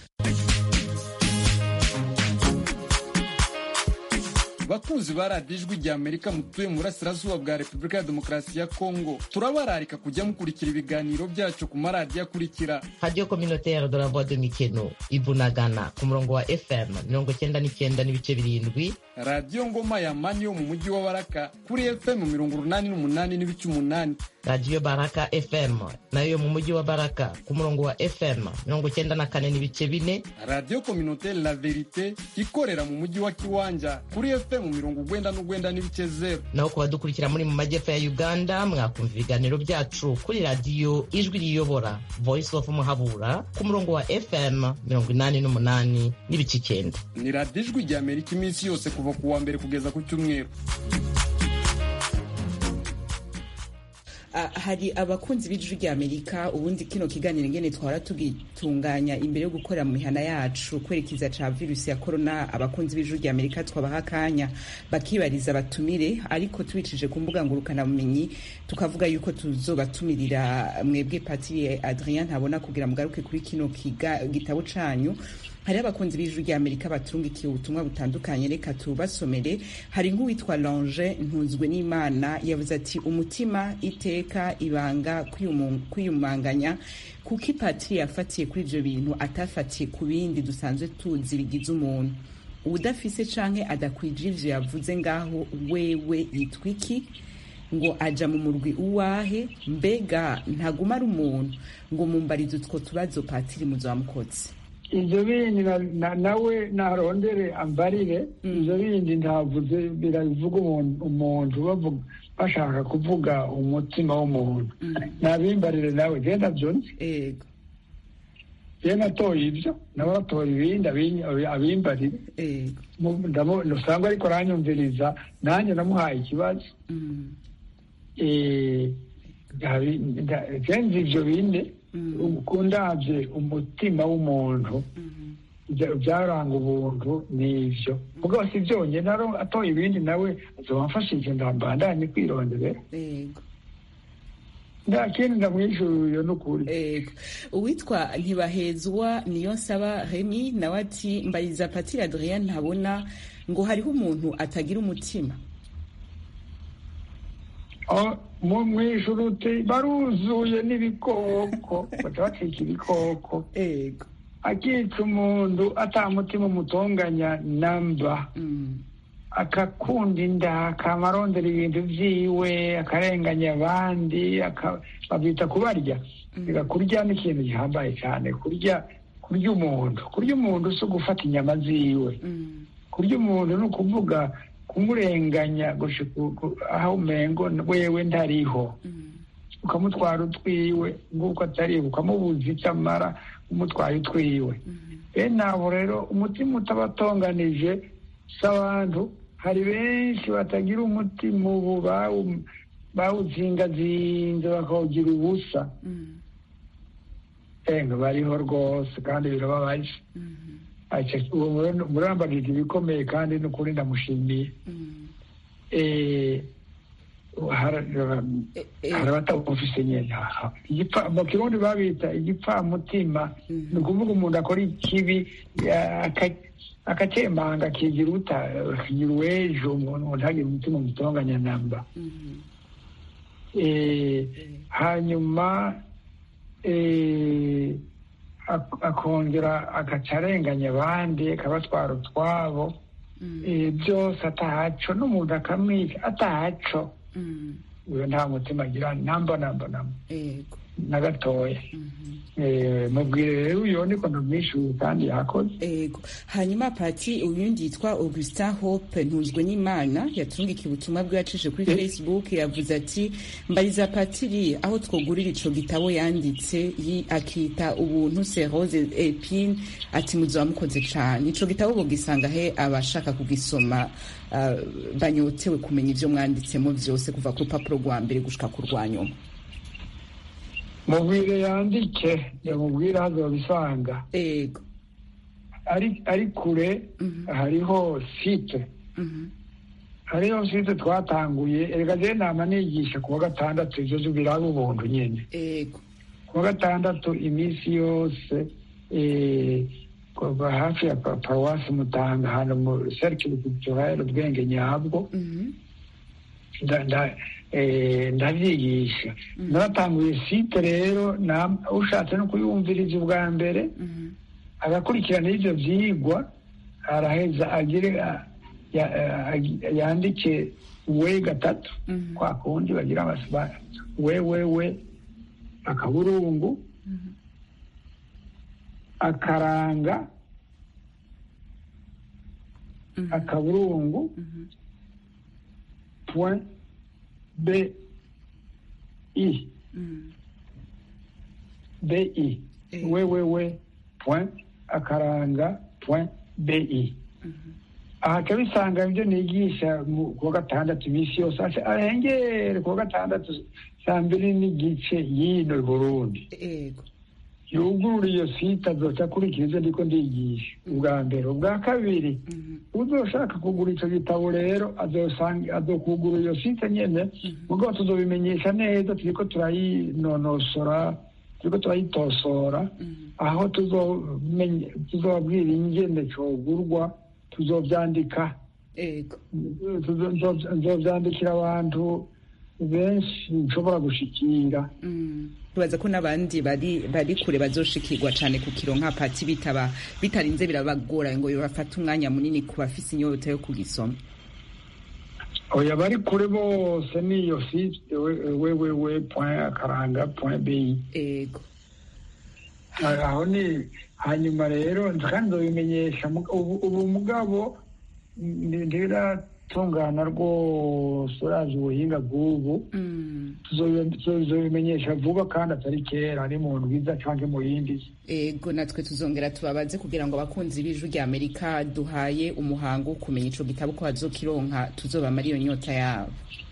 bakunzi ba radiyo ijwi rya amerika mutuye mu burasirazuba bwa repubulika ya demokarasi ya kongo turabararika kujya mukurikira ibiganiro byacu ku maradiyo akurikira radio communautaire de la voix de mikeno ibunagana ku murongo wa fm mirongo cyenda n'icyenda n'ibice birindwi radiyo ngoma ya mani yo mu mujyi wa baraka kuri fm mirongo urunani n'umunani n'ibice umunani radiyo baraka fm nayo yo mu mujyi wa baraka ku murongo wa fm mirongo cyenda na kane n'ibice bine radiyo kominotere la verite ikorera mu mujyi wa kiwanja kuri fm mirongo ugwenda n'ugwenda n'ibice zeru naho ku badukurikira muri mu majyepfo ya uganda mwakumva ibiganiro byacu kuri radiyo ijwi riyobora voice of muhabura ku murongo wa fm mirongo inani n'umunani n'ibice icyenda ni radiyo ijwi rya amerika iminsi yose kuva ku wa mbere kugeza ku cyumweru Ah, hari abakunzi b'ijwi rya amerika ubundi kino kiganiro ngene twara tugitunganya imbere yo gukorera mu mihana yacu kwerekeza ca virusi ya korona abakunzi b'ijwi rya amerika twabaha akanya bakibariza batumire ariko tubicije ku mbuga ngurukanabumenyi tukavuga yuko tuzobatumirira mwebwe patiri adrien ntabona kugira mugaruke kuri kino kiga- gitabo canyu hari abakunzi b'ijwi rya amerika baturungikiye ubutumwa butandukanye reka tubasomere hari nk'uwitwa lange ntunzwe n'imana yavuze ati umutima iteka ibanga kwiyumu- kwiyumanganya kuko ipatiri yafatiye kuri ibyo bintu atafatiye ku bindi dusanzwe tuzi bigize umuntu udafise canke adakwije ivyo yavuze ngaho wewe yitwa iki ngo aja mu murwi uwahe mbega ntaguma ari umuntu ngo mumbarize utwo tubazo patiri muzamukoze ibyo bindi na- na- nawe narondere ambarire Mm. ibyo bindi ntavuze biravuga umuntu- umuntu bavuga bashaka kuvuga umutima w'umuntu Mm. nabimbarire nawe genda byonse ego ye natoye ibyo nawe atora ibindi abin- abimbarire ego Mu- ndamu- usanga ariko aranyumviriza nanjye namuhaye ikibazo Mm. Eh, ndabi- nda- kenshi ibyo bine Mm. ukundabye umutima w'umuntu Mhm. ibya- byaranga ubuntu n'ibyo mugabo si byonyine naro atoye ibindi nawe azobamfashije ndambandanye kwirondere ego nta kindi ndamwishyuye n'ukuri ego uwitwa ntibahezwa niyo nsaba remi nawe ati mbariza patiri adrien ntabona ngo hariho umuntu atagira umutima Oh, mu mwishyura uti baruzuye n'ibikoko baca bacika ibikoko ego akica umuntu atamutima umutonganya namba Mm. akakunda inda akamarondera ibintu byiwe akarenganya abandi aka- babyita kubarya Reka kurya ni ikintu gihambaye cyane kurya kurya umuntu kurya umuntu si ugufata inyama ziwe Mm. kurya umuntu ni ukuvuga kumurenganya gushika ku- aho umengo wewe ntariho Mm. ukamutwara utwiwe nguko atariho ukamubuza icyo amara umutwaye utwiwe Mhm. bene abo rero umutima utabatonganije si abantu hari benshi batagira umutima ubu bawu- bawuzingazinze bakawugira ubusa Mm. enga bariho rwose kandi birababaje Mhm. murambagije ibikomeye kandi n'ukuri ndamushimiye Mm. eh, hara- Eh, eh, hari abatabufise nyene Igipfa- mu kirundi babita igipfamutima ni ukuvuga umuntu akora ikibi eh, aka- akacemanga akigira uta akigira uwejo umuntu ntagire umutima umutonganya namba mhm, Eh, hanyuma eh, ak- akongera agaca arenganya abandi akabatwara utwabo mhm, Eh, byose atahaco n'umuntu akamwica atahaco mhm, uyo nta mutima agira namba namba namba yego na gatoya mhm. Eh, mubwire rero uyo niko ndamwishuye kandi yakoze Ego. Hanyuma pati uyundi yitwa Augustin Hope ntunzwe n'Imana yatungikiye ubutumwa bwe yacije kuri Eh. Facebook yavuze ati mbariza patiri aho twogurira ico gitabo yanditse yi- akita ubuntu c'est rose epine ati muzoba mukoze cane ico gitabo bogisanga he abashaka kugisoma uh, banyotewe kumenya ivyo mwanditsemo vyose kuva ku rupapuro rwa mbere gushika ku rwa nyuma mubwire yandike yamubwire hazobisanga ego ari ari kure Mhm. hariho site Mhm. hariho site twatanguye erega je nama nigisha kuwa gatandatu ivyo biraba ubuntu nyene ego kuwa gatandatu iminsi yose eh, kuva hafi ya pa- paruwasi mutanga ahantu mu cercle culturel ubwenge nyabwo Mhm. nda- nda- eh, ndavyigisha naratanguye site rero nam- ushatse no kuyumviriza ubwa mbere Mhm. agakurikirana ivyo vyigwa araheza agire a- ya- a- yandike we gatatu Mhm. kwa kundi bagira amasiba we we we akaburungu akaranga Mhm. akaburungu Mhm. point b i Mhm. b i Eh. we we we point akaranga point b i aha akabisanga ibyo nigisha mu- kuwa gatandatu iminsi yose ase- arengere kuwa gatandatu saa mbiri n'igice yino i burundi ego yugurura iyo site azoca akurikira ibyo ndiko ndigisha ubwa mbere ubwa kabiri Mhm. uzoshaka kugura ico gitabo rero azosanga azokugura iyo site nyene mugabo tuzobimenyesha neza turiko turayinonosora turiko turayitosora Mhm. aho tuzomenya tuzobabwira ingene cogurwa tuzovyandika ego Tuzo- nzo- nzovyandikira abantu benshi nshobora gushikira Mm. tubaza ko n'abandi bari bari kure bazoshikirwa cane ku kiro nka pati bitaba bitarinze birabagora ngo bafate umwanya munini ku bafise inyota yo kugisoma oya bari kure bose niyo site wewewe point akaranga point bi ego aho ni hanyuma rero kandi nzobimenyesha muga- ubu ubu mugabo ndi- ndiratungana rwose urazi ubuhinga bw'ubu Mm. tuzobi- tuzobimenyesha vuba kandi atari kera ari mu ndwiza canke mu yindi ego natwe tuzongera tubabaze kugira ngo abakunzi b'ijwi rya amerika duhaye umuhango wo kumenya ico gitabo ko bazokironka tuzobamara iyo nyota yabo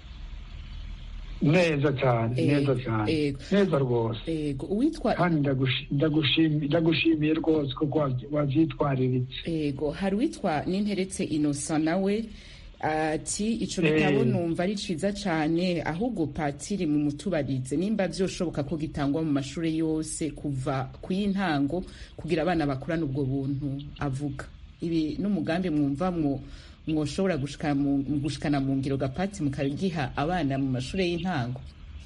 neza cyane Eh, neza cyane eh. neza rwose ego uwitwa kandi ndagushi- ndagushimi- ndagushimiye rwose kuko wavyi- wavyitwariritse ego hari uwitwa n'interetse innocent nawe ati ico Eh. gitabo numva ari ciza cane ahubwo patiri mu mutubarize nimba vyoshoboka ko gitangwa mu mashure yose kuva kuyintango kugira abana bakurana ubwo buntu avuga ibi n'umugambi mwumva mwo mwoshobora gushikana mu gushikana mu ngiro gapati mukagiha abana mu mashure y'intango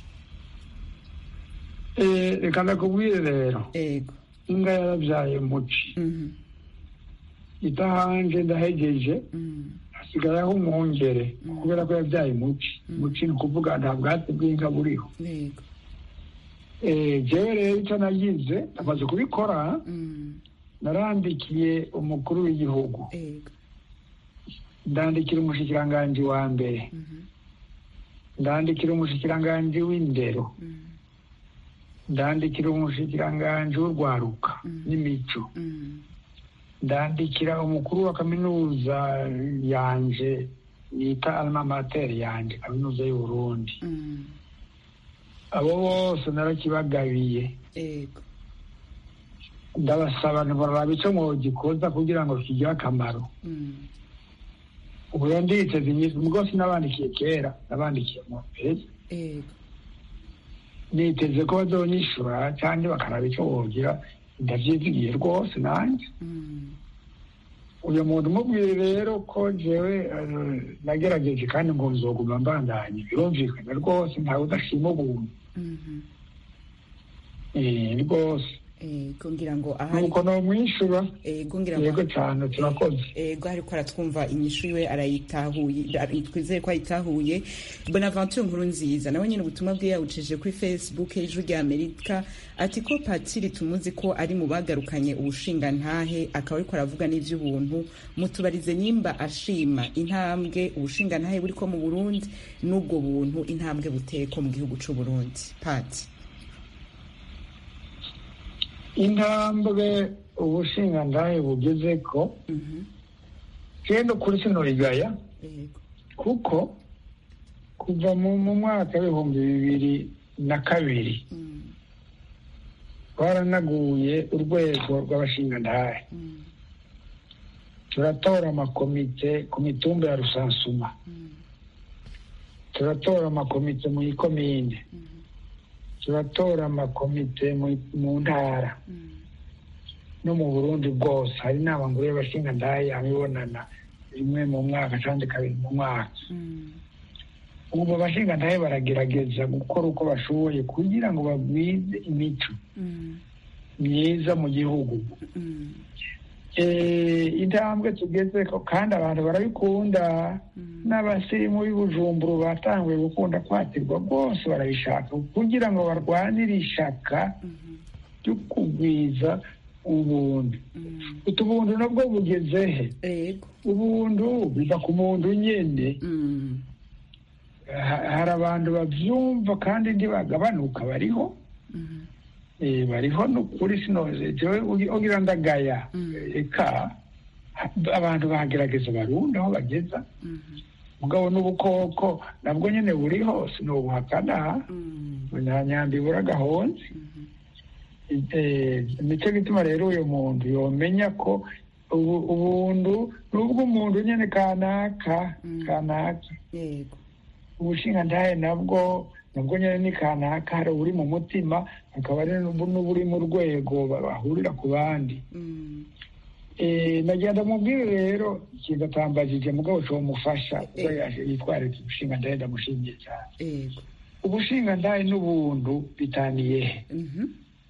Eh, reka ndakubwire rero ego inga yaravyaye muci mhm idahanje ndahegeje mhm hasigayeho umwongere kubera ko yabyaye muci muci ni ukuvuga nta bwatsi bw'inka buriho ego Eh, jewe rero icyo nagize amaze kubikora mhm narandikiye umukuru w'igihugu ego ndandikira umushikiranganji wa mbere mhm ndandikira umushikiranganji w'indero mhm ndandikira umushikiranganji w'urwaruka Mm. n'imico mhm ndandikira umukuru wa kaminuza yanje yita alma mater yanje kaminuza y'uburundi mhm abo bose narakibagabiye ego ndabasaba ntibaraba icyo mwogikoza kugira ngo kigire akamaro mhm ubu rero nditeze inyishu rwose nabandikiye kera nabandikiye mu mbere ego niteze ko bazonyishura cyangwa bakaraba icyo wogira ndavyizigiye rwose nanjye Mm. uyu muntu umubwire rero ko jewe eh, nagerageje kandi ngo nzoguma mbandanye birumvikana rwose ntawe udashima ubuntu Mhm. Eh, rwose ego ngira ngo ahari nuko nomwishura ego ngira ngo yego cyane turakoze ego ariko aratwumva inyishu iwe arayitahuye ari- twizeye ko ayitahuye bonaventure nkuru nziza nawe nyine ubutumwa bwe yawucishije kuri facebook y'ijwi rya amerika ati ko patiri tumuzi ko ari mu bagarukanye ubushingantahe akaba ariko aravuga n'ivy'ubuntu mutubarize nimba ashima intambwe ubushingantahe buriko mu burundi n'ubwo buntu intambwe buteko mu gihugu c'u burundi pati intambwe ubushingantahe bugeze ko genda kuri sino rigaya ego kuko kuva mu mu mwaka w'ibihumbi bibiri na kabiri Mm, twaranaguye urwego rw'abashingantahe mm, turatora amakomite ku mitumba ya rusansuma mm, turatora amakomite mu ikomine mm, turatora amakomite mu- mu ntara mm, no mu burundi bwose hari inama nguru y'abashingantahe abibonana rimwe mu mwaka kandi kabiri mu mwaka mm, ubu abashingantahe baragerageza gukora uko bashoboye kugira ngo bagwize imico mm, myiza mu gihugu mm, Eh, intambwe tugeze ko kandi abantu barabikunda mm. n'abasirimu b'ibujumburu batanguye gukunda kwatirwa rwose barabishaka kugira ngo barwanire ishaka Mhm, ryo kugwiza ubuntu mm. utu buntu nabwo bugeze he ego ubuntu biva ku muntu nyene Mm, Ha- hari abantu bavyumva kandi ntibagabanuka bariho mhm, Eh, bariho nukuri sinoze jewe ugi- ugira ndagaya Mm. eka ha- abantu bagerageza barundi aho bageza mhm, mugabo n'ubukoko nabwo nyene buriho sinobuhakana mm, nta nyambi ibura gahonze mhm, Eh, nicyo gituma rero uyu muntu yomenya ko ubu- ubuntu nubwo umuntu nyene kanaka Mm. kanaka yego ubushingantahe nabwo nabwo nyine ni kanaka hari uburi mu mutima hakaba hari n'ubu- n'uburi mu rwego ba- bahurira ku bandi Mm, Eh, nagenda mubwire rero ikintu atambajije mugabo comufasha kuko Eh. yaje yitwararika ubushingantahe ndamushimiye cyane yego ubushingantahe n'ubuntu bitaniye he Mhm,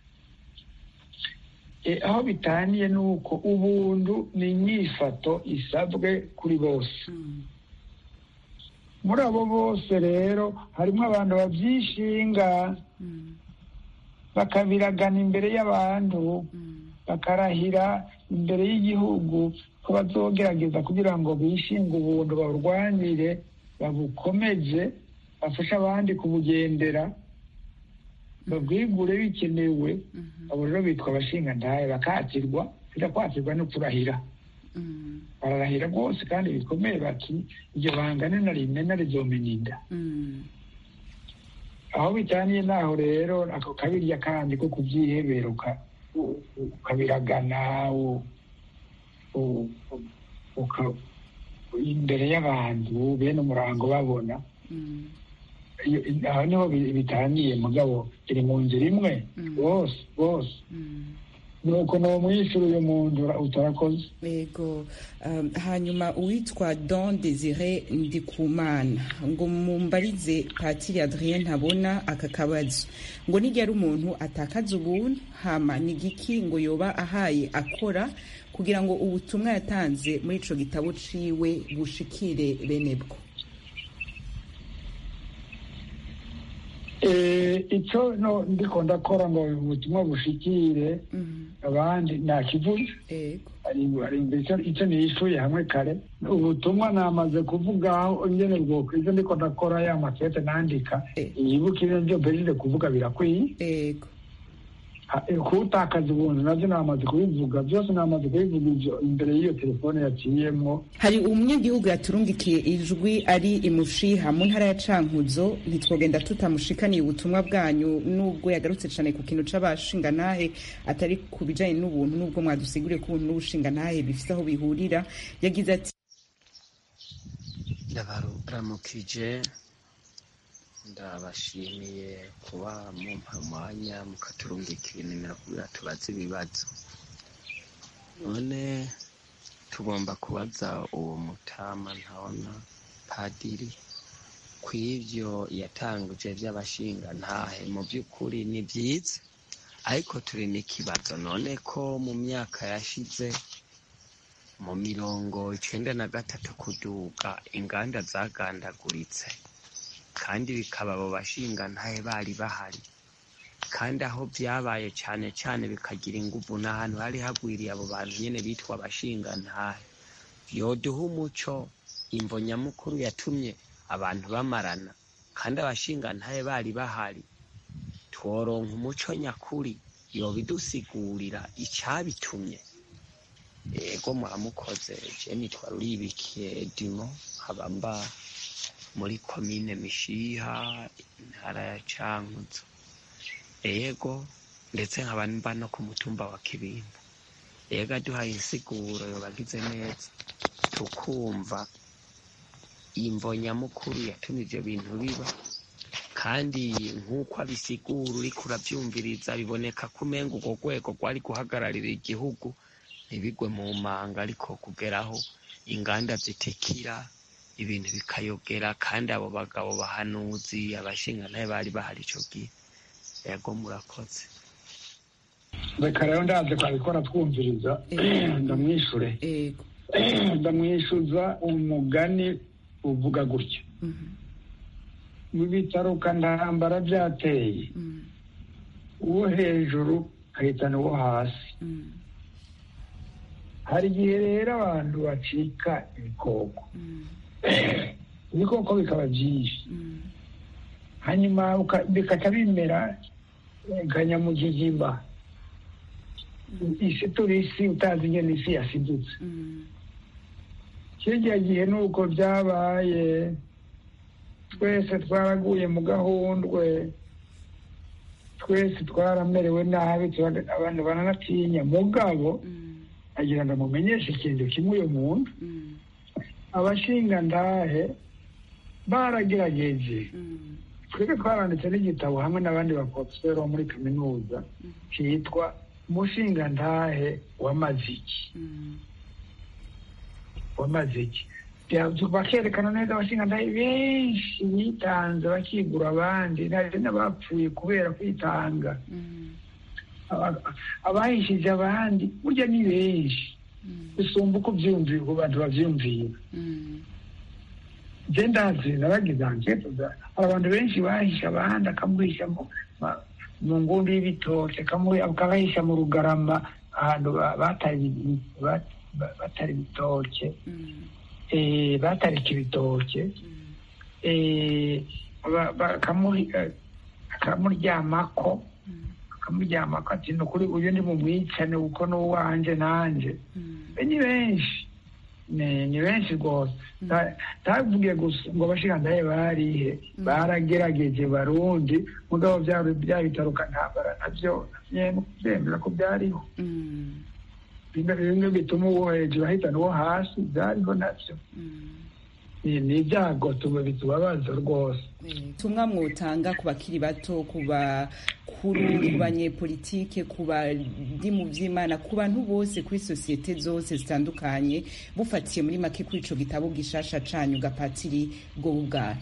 Eh, aho bitaniye ni uko ubuntu ni inyifato isabwe kuri bose mm, muri abo bose rero harimo abantu babyishinga mm, bakabiragana imbere y'abantu mm, bakarahira imbere y'igihugu ko bazogerageza kugira ngo bishinge ubuntu baburwanire babukomeze bafashe abandi kubugendera babwigure bikenewe mhm, abo rero bitwa abashingantahe bakatirwa kuja kwatirwa no kurahira mm, bararahira rwose kandi bikomeye bati iryo bangane na rimena rizomena inda mm, aho bitaniye naho rero ako kabirya kandi ko kubyihebera uka- u- u- ukabiragana u- u- u- uka- imbere y'abantu bene umurango babona mm, Iyo- aho niho bi- bitaniye mugabo iri mu nzira imwe Mm. bose bose mm. nuko nomwishyura uyu muntu ura- utarakoze yego um, hanyuma uwitwa don desire ndikumana ngo mumbarize patiri adrien ntabona aka kabazo ngo nijya ari umuntu atakaza ubuntu hama ni giki ngo yoba ahaye akora kugira ngo ubutumwa yatanze muri ico gitabo ciwe bushikire bene bwo Eh, icyo no ndiko ndakora ngo ubutumwa bushikire Mhm, abandi nakivuze yego ari ari imbere icyo- icyo niyishuye hamwe kare ubutumwa namaze kuvugaho ingene bwoko ivyo ndiko ndakora ya makete nandika Eh. yibuka ibyo byo mpejeje kuvuga birakwiye yego Ha- eh, kuwutakaza ubuntu navyo namaze kubivuga byose namaze kubivuga ivyo imbere y'iyo telefone yaciyemwo hari umunyagihugu yaturungikiye ijwi ari imushiha mu ntara ya cankuzo ntitwogenda tutamushikaniye ubutumwa bwanyu nubwo yagarutse cyane ku kintu c'abashingantahe atari ku bijanye n'ubuntu nubwo mwadusiguriye ko ubuntu n'ubushingantahe bifite aho bihurira yagize ati ndabaramukije ndabashimiye kuba mumpa umwanya mukaturungikira inimero kugira tubaze ibibazo none tugomba kubaza uwo mutama ntabona padiri ku ivyo yatanguje vy'abashinga ntahe mu by'ukuri ni byiza ariko turi n'ikibazo none ko mu myaka yashize mu mirongo icenda na gatatu kuduga inganda zagandaguritse kandi bikaba abo bashinga ntahe bari bahari kandi aho byabaye cane cane bikagira inguvu n'ahantu hari hagwiriye abo bantu nyene bitwa abashinga ntahe yoduha umuco imvo nyamukuru yatumye abantu bamarana kandi abashinga ntahe bari bahari tworonka umuco nyakuri yobidusigurira icabitumye ego muramukoze je nitwa ruribikiye dimo nkaba mba muri komine mishiha intara ya cankuzo ego ndetse nkaba mba no ku mutumba wa kibimba ego aduhaye insiguro yobagize neza tukumva imvo nyamukuru yatumye ivyo bintu biba kandi nk'uko abisigura uriko uravyumviriza biboneka ko umenga urwo rwego rwari guhagararira igihugu ntibigwe mu manga ariko kugeraho inganda zitikira ibintu bikayogera kandi abo bagabo bahanuzi abashinga nayo bari bahari ico gihe yego murakoze reka rero ndaze kwabikora twumviriza ndamwishure ego ndamwishuza umugani uvuga gutya Mhm. mu bitaruka ntambara byateye Mhm. uwo hejuru ahitana uwo hasi Mhm. hari igihe rero abantu bacika ibikoko Mhm. ibikoko bikaba byinshi Mhm. hanyuma uka- bikaca bimera eh, kanyamugigimba isi turi isi utazi ingene isi yasidutse Mhm. kirya gihe nuko byabaye twese twaraguye mu gahundwe twese twaramerewe nabi tura- abantu baranatinya mugabo Mhm. agira ngo mumenyeshe ikintu kimwe uyu muntu Mhm. abashinga ndahe baragerageje Mhm. twebwe twaranditse n'igitabo hamwe n'abandi baprofeseri bo muri kaminuza cyitwa umushinga ndahe w'amaziki Mhm. w'amaziki Bya- bakerekana neza abashinga ndahe benshi bitanze bakigura abandi hari n'abapfuye kubera kwitanga Mhm. Aba- abahishije abandi burya ni benshi Mhm. bisumba uko byumvira uko abantu bavyumvira Mhm. je ndazi naragize ankete za- hari abantu benshi bahisha abandi akamuhisha mu ma- mu ngundi y'ibitoke akamu- akabahisha mu rugarama ahantu ba- batari ibi- ba- ba- batari ibitoke Mhm. eh, batarika ibitoke Mhm. eh, ba- ba- akamu- eh, akamuryamako Mhm. akamuryamako ati ni ukuri uyu ndi mumwicane kuko n'uwanje nanje Mhm. Be ni benshi ni ni benshi rwose Mm. ntavuge gusa ngo abashirandaye barihe baragerageje barundi mugabo bya bya bitaruka ntambara nabyo byemera ko byariho Mhm. bimwe bimwe bituma uwo hejuru ahitana uwo hasi byariho nabyo Mhm. ni ni ibyago tuba bitubabaza rwose tumwa mwotanga ku bakiri bato ku bakuru ku banyepolitike ku bari mu by'imana ku bantu bose kuri sosiyete zose zitandukanye bufatiye muri make kuri ico gitabo gishasha canyu gapatiri bwo bubwana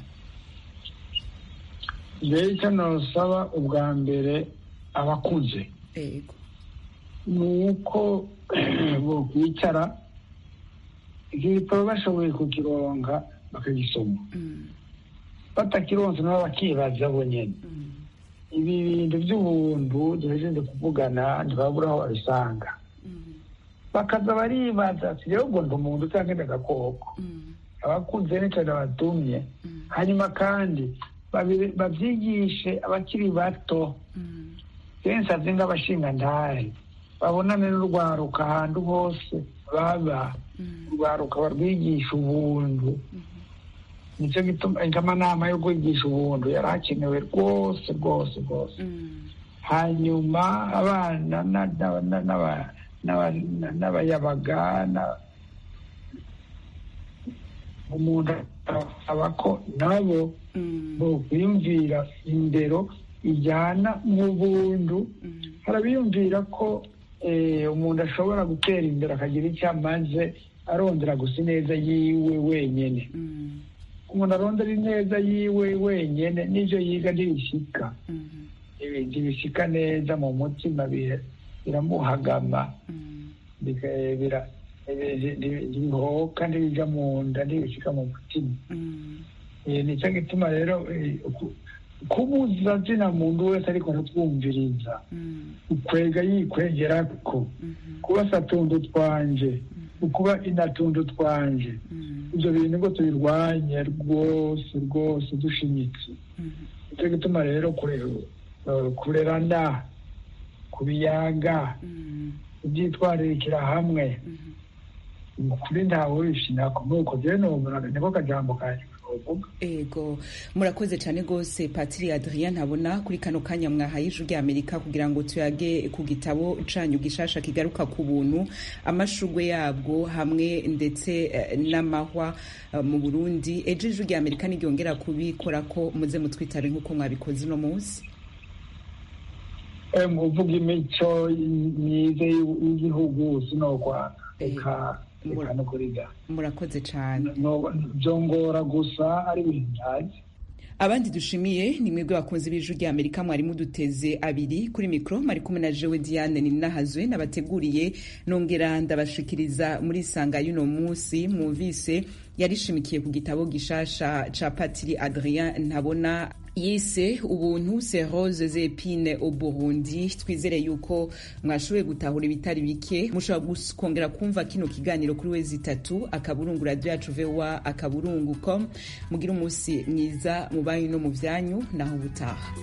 mbere icyo nosaba ubwa mbere abakuze ego ni uko bokwicara iki gitabo bashoboye kukironka bakagisoma Mm, batakironse nabo bakibaza bonyene mm, ibi bintu by'ubuntu duhejeje kuvugana ntibabura aho babisanga mm, bakaza baribaza ati rero ubwo ndi umuntu cyangwa ndi agakoko mm, abakunze n'icyo batumye mm, hanyuma kandi babi- babyigishe abakiri bato mm, benshi azi nk'abashingantahe babonane n'urwaruka ahantu hose baba mm, urwaruka barwigisha ubuntu mhm, nicyo gituma amanama yo kwigisha ubuntu yari akenewe rwose rwose rwose mm, hanyuma abana na- na- na- n'aba- n'aba- n'abayabaga na- umuntu aba ko nabo bokwiyumvira indero ijyana mu bundu harabiyumvira ko eh, umuntu ashobora gutera imbere akagira icyo amaze arondera gusa ineza yiwe wenyine umuntu arondera ineza yiwe wenyine n'ibyo yiga ntibishyika ibintu bishyika neza mu mutima bi- biramuhagama bika- bira- bi- bi- bihoka ntibijya mu nda ntibishyika mu mutima Eh, nicyo gituma rero eh, ku- kubuza zina muntu wese ariko aratwumviriza ukwega yikwegera ko kuba satundu twanje ukuba inatundu twanje ibyo bintu ngo tubirwanye rwose rwose dushimitse nicyo gituma rero kure- eh, kurerana kubiyaga kubyitwararikira hamwe ukuri ntawe wishimira nuko rero numva niko kajambo kanjye kavuga ego murakoze cyane rwose patiri adrien ntabona kuri kano kanya mwahaye ijwi rya amerika kugira ngo tuyage ku gitabo canyu gishasha kigaruka ku buntu amashugwe yabwo hamwe ndetse eh, n'amahwa eh, mu burundi ejo ijwi rya amerika niryongera kubikora ko muze mutwitare nk'uko mwabikoze uno munsi Eh, muvuga imico myiza y'u- y'igihugu sinokwanga Eh, reka reka no kuriga murakoze cyane No- byongora gusa ari ibintu ntazi abandi dushimiye ni mwebwe bakunze b'ijwi rya amerika mwari muduteze abiri kuri mikoro mwari kumwe na jewe diane ninahazwe nabateguriye nongera ndabashikiriza muri isanga y'uno munsi mwumvise yarishimikiye ku gitabo gishasha ca patiri adrien ntabona yise ubuntu se rose zepine au burundi twizere yuko mwashoboye gutahura ibitari bike mushobora gus- kongera kumva kino kiganiro kuri wezi itatu akaburungu radio yacu voa akaburungu com mugira umunsi mwiza mu banyu no mu vyanyu naho ubutaha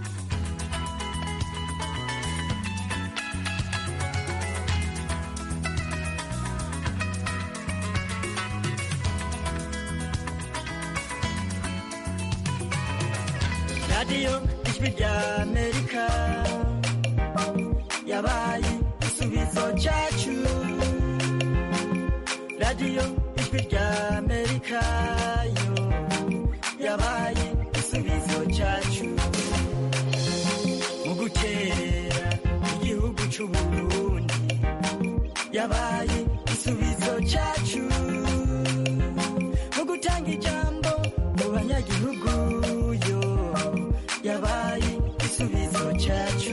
radiyo ijwi rya amerika yabaye igisubizo cyacu radiyo ijwi rya amerika yo yabaye igisubizo cyacu mu guterera igihugu cy'u burundi yabaye igisubizo cyacu mu gutanga ijambo mu banyagihugu yo yabaye igisubizo cyacu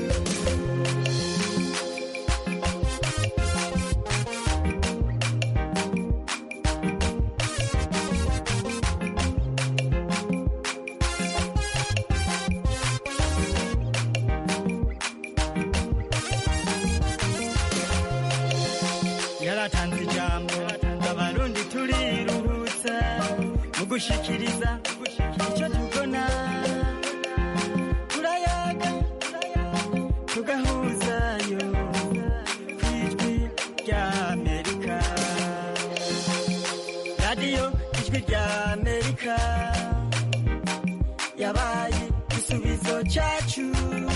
yaratanze ijambo abarundi turiruhutsa mu gushikiriza icyo tubona turayaga tugahuzayo ku ijwi rya amerika radiyo ijwi rya amerika yabaye igisubizo cyacu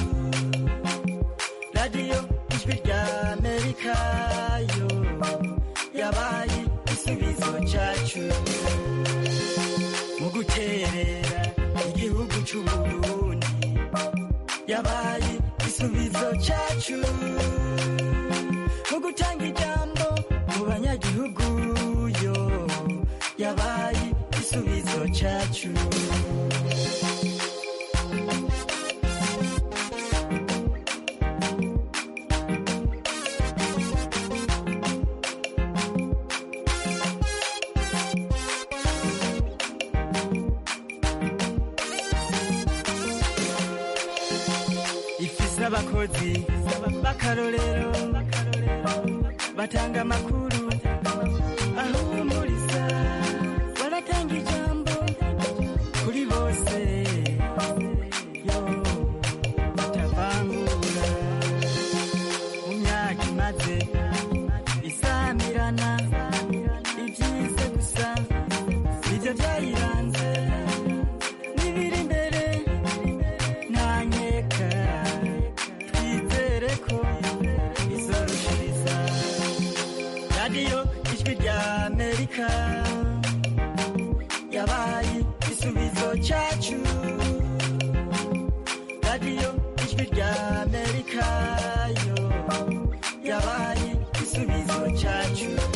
radiyo ijwi rya amerika yo yabaye igisubizo cyacu mu guterera igihugu cy'u burundi yabaye igisubizo cyacu mu gutanga ijambo mu banyagihugu yo yabaye igisubizo cyacu ifise abakozi b'akarorero batanga amakuru ahumuriza baratanga ijambo kuri bose yo batavangura mu myaka imaze isamirana ibyiza gusa nibyo byayiranze n'ibiri imbere ntanyeka twizere ko izorushiriza radiyo ijwi rya amerika yabaye igisubizo cyacu radiyo ijwi rya amerika yo yabaye igisubizo cyacu